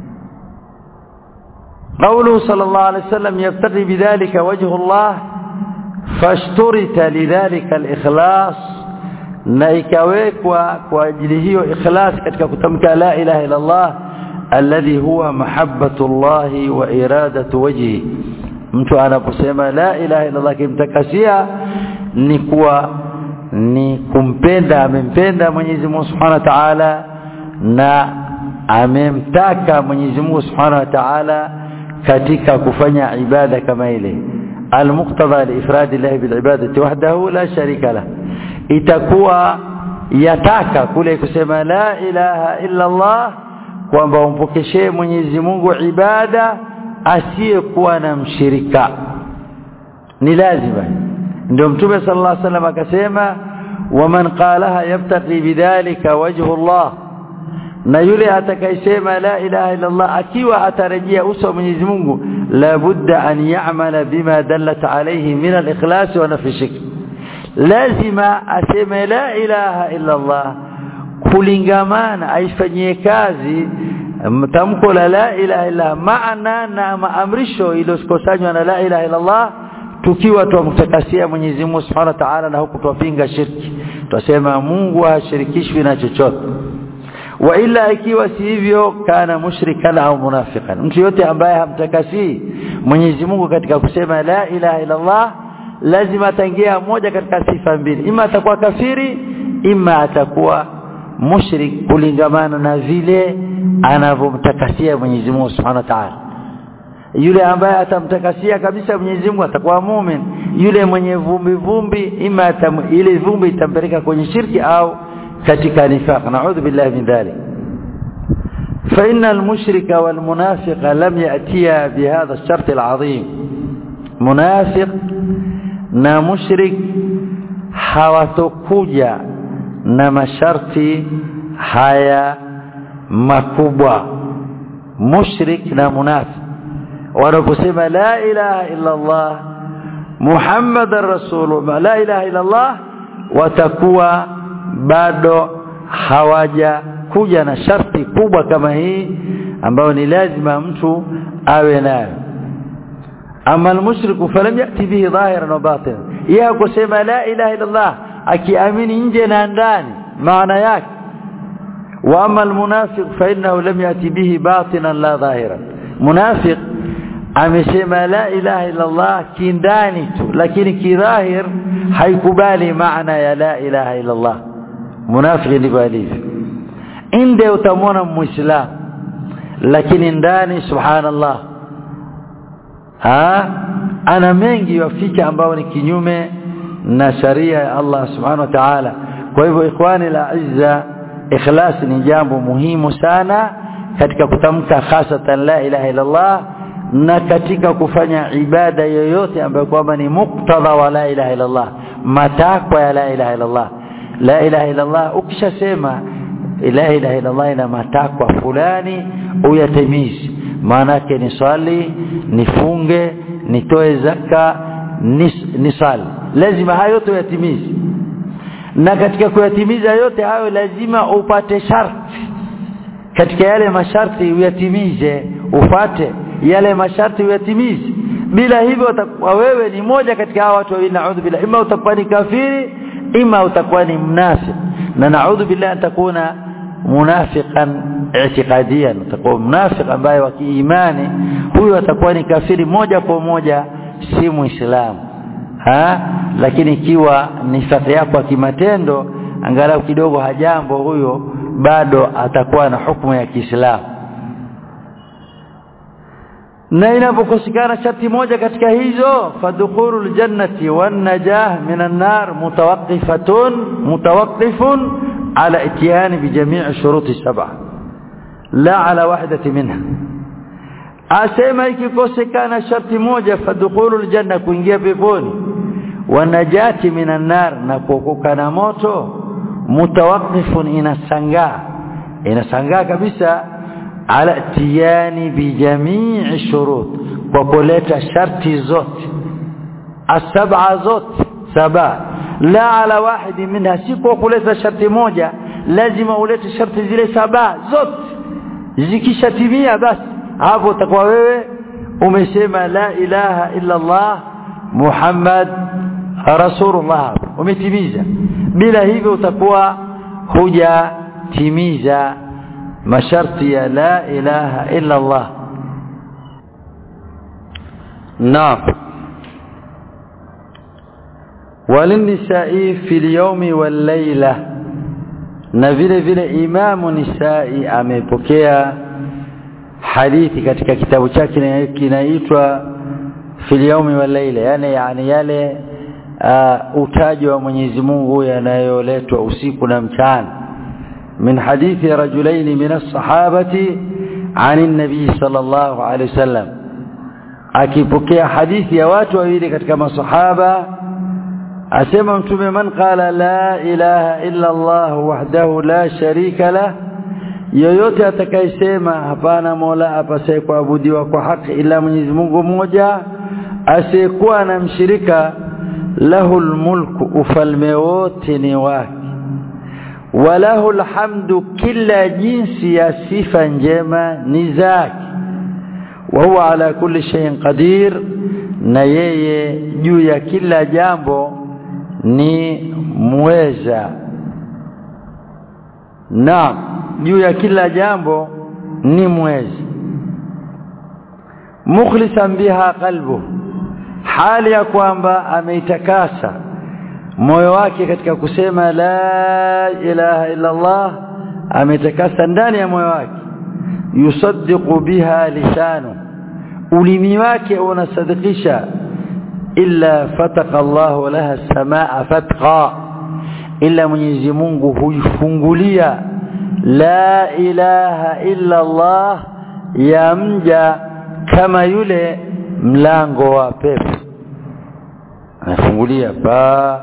قوله صلى الله عليه وسلم يبتغي بذلك وجه الله فاشترط لذلك الإخلاص na ikawekwa kwa ajili hiyo ikhlas katika kutamka la ilaha illa Allah alladhi huwa mahabbatullah wa iradatu wajhi mtu anaposema la ilaha illa Allah kimtakasia ni kuwa ni kumpenda amempenda Mwenyezi Mungu Subhanahu wa Ta'ala na amemtaka Mwenyezi Mungu Subhanahu wa Ta'ala katika kufanya ibada kama ile المقتضى لإفراد الله بالعبادة وحده لا شريك له itakuwa yataka kule kusema la ilaha illa Allah kwamba umpokeshee Mwenyezi Mungu ibada asiyekuwa na mshirika ni lazima ndio mtume sallallahu alaihi wasallam akasema waman qalaha yabtaqi bidhalika wajhu Allah na yule atakayesema la ilaha illa Allah akiwa atarejea uso wa Mwenyezi Mungu la budda an ya'mala bima dallat alayhi min al-ikhlas wa nafi shirk lazima aseme la ilaha illa Allah kulingamana aifanyie kazi tamko la la ilaha illa maana na maamrisho iliyokusanywa na la ilaha illa Allah tukiwa tumtakasia Mwenyezi Mungu Subhanahu wa Ta'ala na huku tupinga shirki tusema Mungu hashirikishwi na chochote wa ila ikiwa si hivyo kana mushrikan au munafiqan mtu yote ambaye hamtakasi Mwenyezi Mungu katika kusema la ilaha illa Allah lazima atangia moja katika sifa mbili ima atakuwa kafiri ima atakuwa mushrik kulingamana na vile anavyomtakasia Mwenyezi Mungu Subhanahu wa Ta'ala yule ambaye atamtakasia kabisa Mwenyezi Mungu atakuwa muumini yule mwenye vumbi vumbi ima atam, ile vumbi itampeleka kwenye shirki au katika nifaq naudhu billahi min dhalik فإن المشرك والمنافق لم يأتيا بهذا الشرط العظيم منافق na mushrik hawatokuja na masharti haya makubwa mushrik na munafiq wanaposema la ilaha illa Allah Muhammadar Rasulullah la ilaha illa Allah watakuwa bado hawaja kuja na sharti kubwa kama hii ambayo ni lazima mtu awe nayo ama almushriku falam yati bihi dhahiran wa batinan yeye kusema la ilaha illa Allah akiamini nje na ndani maana yake wa ama almunafiq fa innahu lam yati bihi batinan la dhahiran munafiq amesema la ilaha illa Allah kindani tu lakini kidhahir haikubali maana ya la ilaha illa Allah munafiki ndivyo alivyo inde utamwona muislamu lakini ndani subhanallah ha ana mengi yafika ambao ni kinyume na sharia ya Allah subhanahu wa ta'ala kwa hivyo ikhwani la izza ikhlas ni jambo muhimu sana katika kutamka hasatan la ilaha illa Allah na katika kufanya ibada yoyote ambayo kwamba ni muktadha wa la ilaha illa Allah matakwa ya la ilaha illa Allah la ilaha illa Allah ukishasema la ilaha illa Allah ina matakwa fulani uyatimizi maana yake ni swali nifunge nitoe zaka nis, nisali lazima hayo yote uyatimizi na katika kuyatimiza yote hayo lazima upate sharti katika yale masharti uyatimize ufate yale masharti uyatimize bila hivyo utakuwa wewe ni moja katika hawa watu wawili naudhu billah ima utakuwa ni kafiri ima utakuwa ni mnafiki na naudhu billah an takuna munafiqan i'tiqadiyan utakuwa mnafiki ambaye wa kiimani huyo atakuwa ni kafiri moja kwa moja si muislamu ha lakini ikiwa nifaqi yako ya kimatendo angalau kidogo hajambo huyo bado atakuwa na hukumu ya Kiislamu na inapokosekana sharti moja katika hizo fadkhulul jannati wan najah minan nar mutawaqqifatun mutawaqqifun ala ityan bi jami' shuruti sab'a la ala wahdati minha asema ikikosekana sharti moja fadkhulul janna kuingia peponi wanajati minan nar na kuokoka na moto mutawaqqifun inasangaa inasangaa kabisa ala tiyani bijamii shurut kwa kuleta sharti zote asab'a zote saba la ala wahidi minha si kwa kuleta sharti moja lazima ulete sharti zile saba zote zikishatimia basi hapo utakuwa wewe umesema la ilaha illa Allah Muhammad rasulullah umetimiza bila hivyo utakuwa hujatimiza masharti ya la ilaha illa Allah naam walinisai fi lyaumi walleila na vile vile imamu nisai amepokea hadithi katika kitabu chake kinaitwa fil yaumi wal laila yani yani yale uh, utaji wa Mwenyezi Mungu yanayoletwa usiku na mchana min hadithi rajulaini min as-sahabati عن النبي صلى الله عليه وسلم akipokea hadithi ya watu wawili katika masahaba asema mtume man qala la ilaha illa Allah wahdahu la sharika lah yoyote atakayesema hapana mola apasaye kuabudiwa kwa haki ila Mwenyezi Mungu mmoja asiyekuwa na mshirika lahul mulku ufalme wote ni wake walahu alhamdu kila jinsi ya sifa njema ni zake wa huwa ala kulli shay'in qadir na yeye juu ya kila jambo ni muweza na juu ya kila jambo ni mwezi mukhlisan biha qalbu hali ya kwamba ameitakasa moyo wake katika kusema la ilaha illa Allah ametakasa ndani ya moyo wake yusaddiqu biha lisanu ulimi wake unasadikisha illa fataka Allah laha samaa fatqa illa Mwenyezi Mungu huifungulia la ilaha illa Allah ya mja kama yule mlango wa pepo anafungulia pa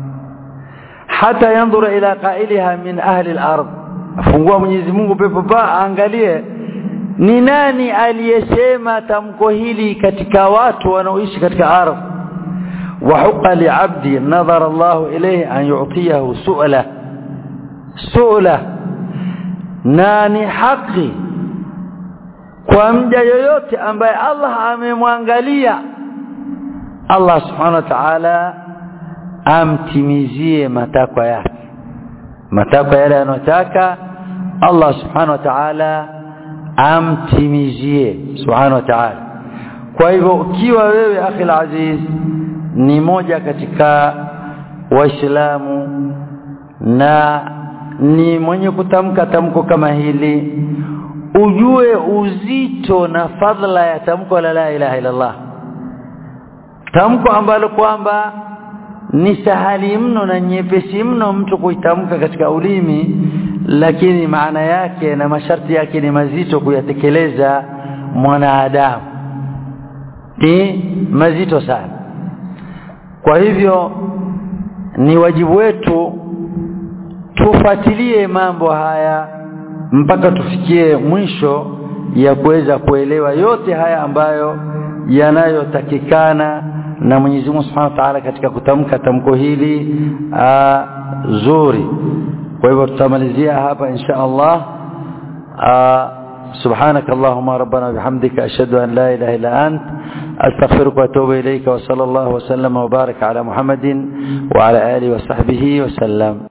hata yandhura ila qailiha min ahli al-ard afungua Mwenyezi Mungu pepo pa angalie ni nani aliyesema tamko hili katika watu wanaoishi katika ardhi وحق لعبدي نظر الله إليه أن يعطيه سؤله سؤله nani haki kwa mja yoyote ambaye Allah amemwangalia Allah subhanahu wa ta'ala amtimizie matakwa yake matakwa yale anayotaka Allah subhanahu wa ta'ala amtimizie subhanahu wa ta'ala kwa hivyo ukiwa wewe akhi aziz ni moja katika waislamu na ni mwenye kutamka tamko kama hili ujue uzito na fadhila ya tamko la la ilaha illallah tamko ambalo kwamba ni sahali mno na nyepesi mno mtu kuitamka katika ulimi lakini maana yake na masharti yake ni mazito kuyatekeleza mwanadamu ni mazito sana kwa hivyo ni wajibu wetu tufuatilie mambo haya mpaka tufikie mwisho ya kuweza kuelewa yote haya ambayo yanayotakikana na Mwenyezi Mungu Subhanahu wa Ta'ala katika kutamka tamko hili aa, zuri kwa hivyo tutamalizia hapa insha Allah سبحانك اللهم ربنا وبحمدك أشهد أن لا إله إلا أنت أستغفرك وأتوب إليك وصلى الله وسلم وبارك على محمد وعلى آله وصحبه وسلم